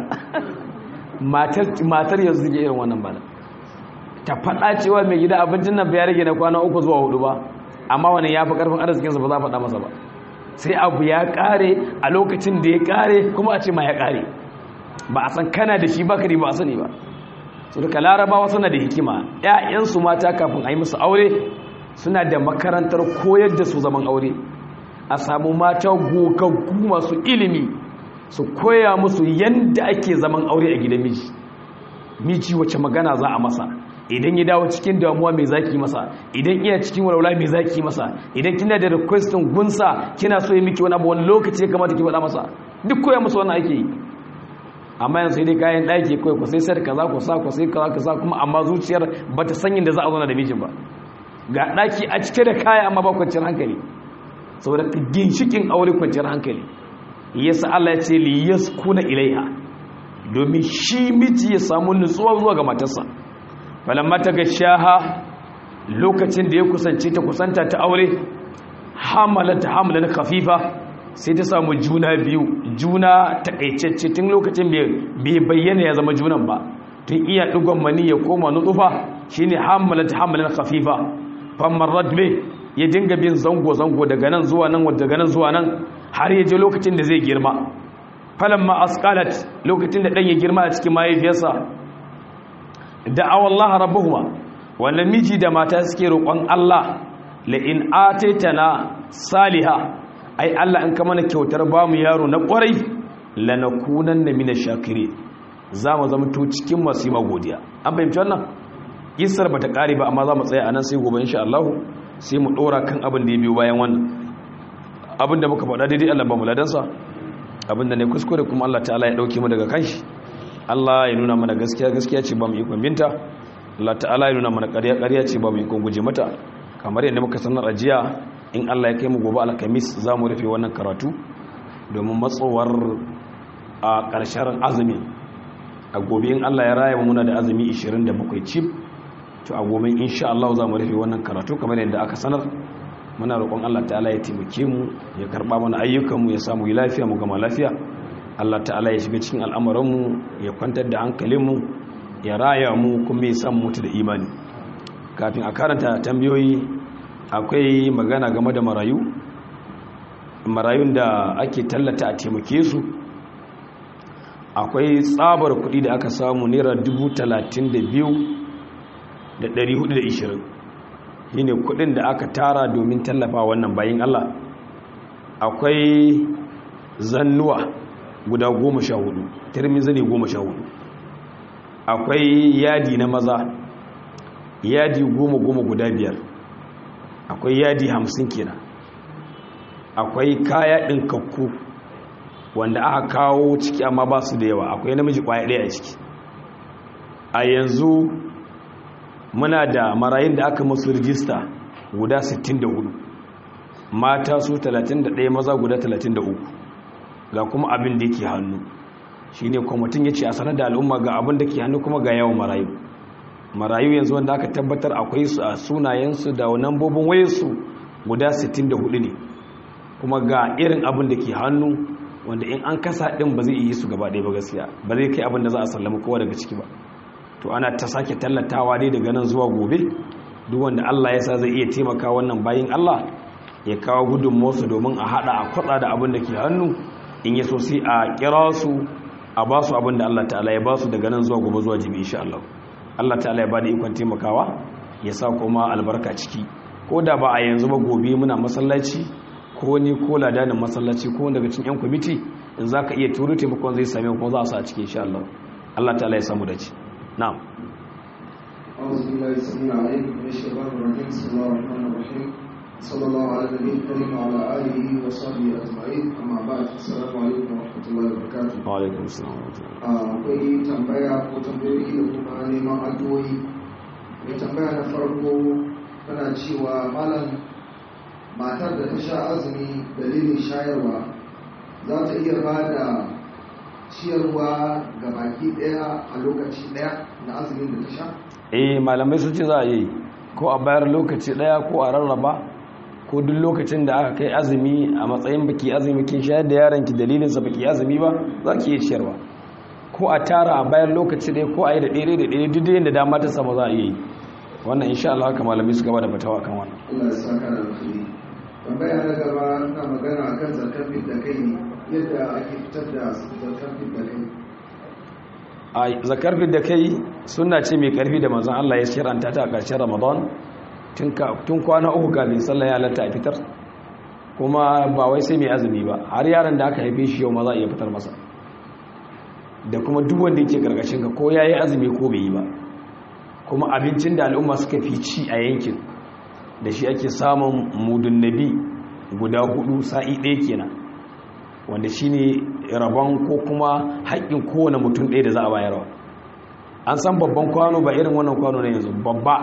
matar yanzu suke irin wannan bala ta faɗa cewa mai gida abincin nan ya rage na kwana uku zuwa hudu ba amma wani ya fi ƙarfin arzikinsa ba za a faɗa masa ba sai abu ya ƙare a lokacin da ya ƙare kuma a ce ma ya ƙare ba a san kana da shi bakari ba a sani ba su duka larabawa suna da hikima ‘ya'yansu mata kafin a yi musu aure suna da makarantar koyar da su zaman aure a samu mata gogaggu masu ilimi su koya musu yadda ake zaman aure a gidan miji miji wace magana za a masa idan ya dawo cikin damuwa mai zaki masa idan iya cikin walwala mai zaki masa idan kina da requestin gunsa kina so yi miki wani abu wani lokaci ya kamata ki faɗa masa duk koya musu wannan ake yi amma yanzu sai dai kayan ɗaki kawai ku sai sai kaza ku sa ku sai kaza ku sa kuma amma zuciyar ba ta sanyin da za a zauna da mijin ba ga ɗaki a cike da kaya amma ba kwanciyar hankali saboda ginshikin aure kwanciyar hankali yasa Allah ya ce li yaskuna ilaiha domin shi miji ya samu nutsuwa zuwa ga matarsa falamma ta ga shaha lokacin da ya kusance ta kusanta ta aure hamalata hamalan khafifa sai ta samu juna biyu juna takaitacce tun lokacin bai bayyana ya zama junan ba tun iya dugon mani ya koma nutsufa shine hamalat hamalan khafifa famarrat be ya dinga bin zango zango daga nan zuwa nan daga nan zuwa nan har ya je lokacin da zai girma falamma asqalat lokacin da dan ya girma a cikin mahaifiyarsa da'awa Allah rabbuhuma wannan miji da mata suke roƙon Allah la in ataitana salihah ai Allah in ka mana kyautar ba mu yaro na kwarai lanakunan na mina shakiri za mu zama to cikin masu yi magodiya an fahimci wannan isar ba ta ƙari ba amma za mu tsaya a nan sai gobe insha Allah sai mu ɗora kan abin da ya biyo bayan wannan abin da muka faɗa daidai Allah ba mu ladansa abin da ne kuskure kuma Allah ta'ala ya ɗauke mu daga kanshi Allah ya nuna mana gaskiya gaskiya ce ba mu ikon binta Allah ta'ala ya nuna mana ƙarya ƙarya ce ba mu ikon guje mata kamar yadda muka sanar a jiya in Allah ya kai mu gobe alkamis za mu rufe wannan karatu domin matsowar a ƙarshen azumi a gobe in Allah ya raya muna da azumi 27 cif to a gobe insha Allah za mu rufe wannan karatu kamar yadda aka sanar muna roƙon Allah ta'ala ya taimake mu ya karɓa mana ayyukanmu ya samu yi lafiya mu gama lafiya Allah ta'ala ya shiga cikin al'amuranmu ya kwantar da hankalinmu ya raya mu kuma ya samu mutu da imani kafin a karanta tambayoyi akwai magana game da marayu marayun da ake tallata a taimake su akwai tsabar kudi da aka samu naira 32,420 shi ne kudin da aka tara domin tallafa wannan bayan Allah akwai zannuwa guda goma sha hudu turmin zane goma sha hudu akwai yadi na maza yadi goma goma guda biyar akwai yadi hamsin kenan akwai kaya ɗinkakku wanda aka kawo ciki amma ba su da yawa akwai namiji kwaya ɗaya a ciki a yanzu muna da marayun da aka musu rijista guda 64 mata su 31 maza guda 33 ga kuma abin da yake hannu shi ne kwamitin ya ce a sanar da al'umma ga abin da ke hannu kuma ga yawan marayu marayu yanzu wanda aka tabbatar akwai su a sunayensu da nambobin wayarsu guda 64 ne kuma ga irin abin da ke hannu wanda in an kasa ɗin ba zai iya su gaba ɗaya ba gaskiya ba zai kai abin da za a sallama kowa daga ciki ba to ana ta sake tallatawa dai daga nan zuwa gobe duk wanda Allah ya sa zai iya taimaka wannan bayin Allah ya kawo gudunmuwarsu domin a hada a kwatsa da abin da ke hannu in ya so sai a kira su a ba su abin da Allah ta'ala ya ba su daga nan zuwa gobe zuwa jibi insha Allah Allah ta'ala ya ba da ikon taimakawa ya sa kuma albarka ciki ko da ba a yanzu ba gobe muna masallaci ko ni ko ladanin masallaci ko daga cikin yan kwamiti in za ka iya turo taimakon zai same kuma za a sa a cikin insha Allah Allah ta'ala ya samu dace na'am أعوذ بالله السميع العليم من الشيطان الرجيم بسم الله الرحمن الرحيم صلى الله على النبي الكريم وعلى آله وصحبه أجمعين أما بعد السلام عليكم ورحمة الله وبركاته wa alaikum assalam wa rahmatullahi akwai tambaya ko tambayoyi da kuma neman addu'o'i mai tambaya na farko tana cewa malam matar da ta sha azumi dalilin shayarwa za ta iya ba da ciyarwa ga baki daya a lokaci daya na azumin da ta sha eh malamai sun ce za a yi ko a bayar lokaci daya ko a rarraba ko duk lokacin da aka kai azumi a matsayin baki azumi kin shayar da yaron ki dalilinsa baki azumi ba za ki iya ciyarwa ko a tara a bayar lokaci daya ko a yi da ɗaya da ɗaya duk da yadda dama ta sama za a iya yi wannan insha Allah haka malamai su gaba da fatawa kan wannan Allah ya saka da alkhairi tambaya na gaba na magana akan zakar da kai ne yadda ake fitar da zakar da kai a zakar da kai suna ce mai karfi da manzon Allah ya shiranta ta a ƙarshen Ramadan tun ka- tun kwana uku kafin sallah ya halatta a fitar kuma ba wai sai mai azumi ba har yaron da aka haife shi yau ma za a iya fitar masa da kuma duk wanda yake karkashin ka ko yayi azumi ko bai yi ba kuma abincin da al'umma suka fi ci a yankin da shi ake samun mudun nabi guda hudu sa'i ɗaya kenan wanda shine rabon ko kuma haƙƙin kowane mutum ɗaya da za a bayarwa an san babban kwano ba irin wannan kwano na yanzu babba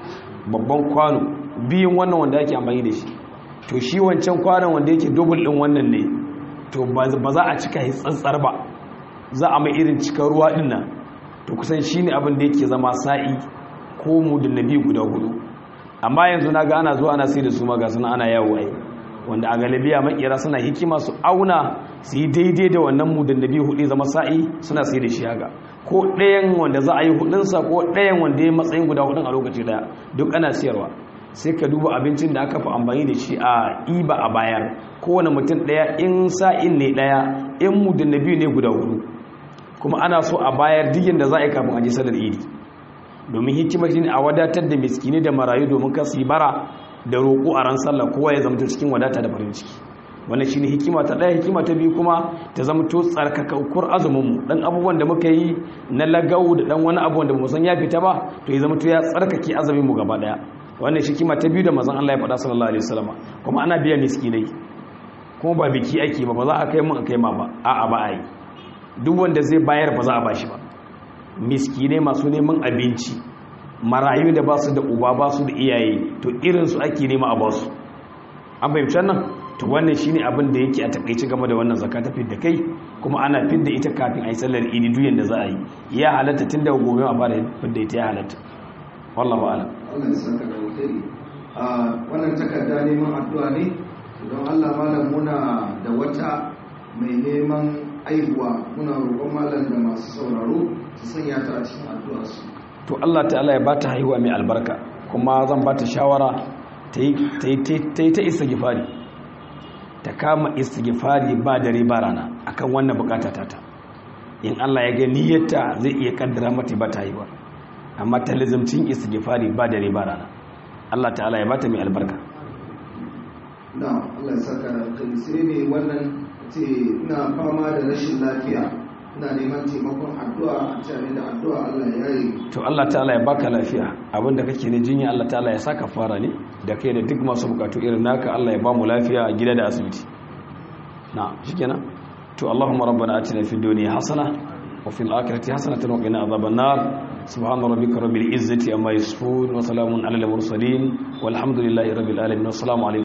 babban kwano biyun wannan wanda ake amfani da shi to shi wancan kwanon wanda yake dubul ɗin wannan ne to ba za a cika shi tsantsar ba za a mai irin cikar ruwa ɗin nan to kusan shi ne abin da yake zama sa'i ko mudun nabi guda hudu amma yanzu na ga ana zuwa ana sai da su ma ga suna ana yawo ai wanda a galibiya makera suna hikima su auna su yi daidai da wannan mudun nabi hudu zama sa'i suna sai da shi haka ko ɗayan wanda za a yi hudunsa ko ɗayan wanda ya matsayin guda hudun a lokaci daya duk ana siyarwa sai ka duba abincin da aka fi amfani da shi a iba a bayar kowane mutum ɗaya in sa'in ne ɗaya in mudun nabi ne guda hudu kuma ana so a bayar digin da za a yi kafin a ji salar idi domin hikimar shi ne a wadatar da miskini da marayu domin kasu yi bara da roƙo a ran sallah kowa ya zamto cikin wadata da farin ciki wannan shine hikima ta ɗaya hikima ta biyu kuma ta zamto tsarkakakkur azuminmu dan abubuwan da muka yi na lagau da dan wani abu wanda ba san ya fita ba to ya zamto ya tsarkake azumin mu gaba ɗaya wannan shi hikima ta biyu da manzon Allah ya faɗa sallallahu alaihi wasallam kuma ana biya miskinai kuma ba biki ake ba ba za a kai mun a kai ma ba a'a ba a yi duk wanda zai bayar ba za a bashi ba miskinai masu neman abinci marayu da ba su da uba ba su da iyaye to irinsu ake nema a basu an fahimci nan to wannan shine abin da yake a takaice game da wannan zakka ta fidda kai kuma ana fidda ita kafin a yi sallar idi duyan da za a yi ya halatta tun daga gobe a fara fidda ita ya halatta wallahu a'lam Allah ya saka da alkhairi a wannan takarda neman addu'a ne don Allah malam muna da wata mai neman aihuwa muna roƙon malam da masu sauraro su sanya ta a cikin addu'a su to Allah ta'ala ya bata haihuwa mai albarka kuma zan bata shawara ta yi ta istighfari ta kama istighfari ba dare ba rana akan wannan bukata ta ta in Allah ya ga niyyarta zai iya kaddara mata ba ta haihuwa amma ta lizimcin istighfari ba dare ba rana Allah ta'ala ya bata mai albarka na Allah ya saka da alkhairi sai ne wannan ce ina fama da rashin lafiya ina neman taimakon addu'a a cikin da addu'a Allah ya yi to Allah ta'ala ya baka lafiya abinda kake ne jinya Allah ta'ala ya saka fara ne da kai da duk masu bukatu irin naka Allah ya ba mu lafiya a gida da asibiti na shikenan to Allahumma rabbana atina fid dunya hasana wa fil akhirati hasanatan wa qina adhaban nar subhana rabbika rabbil izzati amma yasifun wa salamun alal mursalin walhamdulillahi rabbil alamin wassalamu alaikum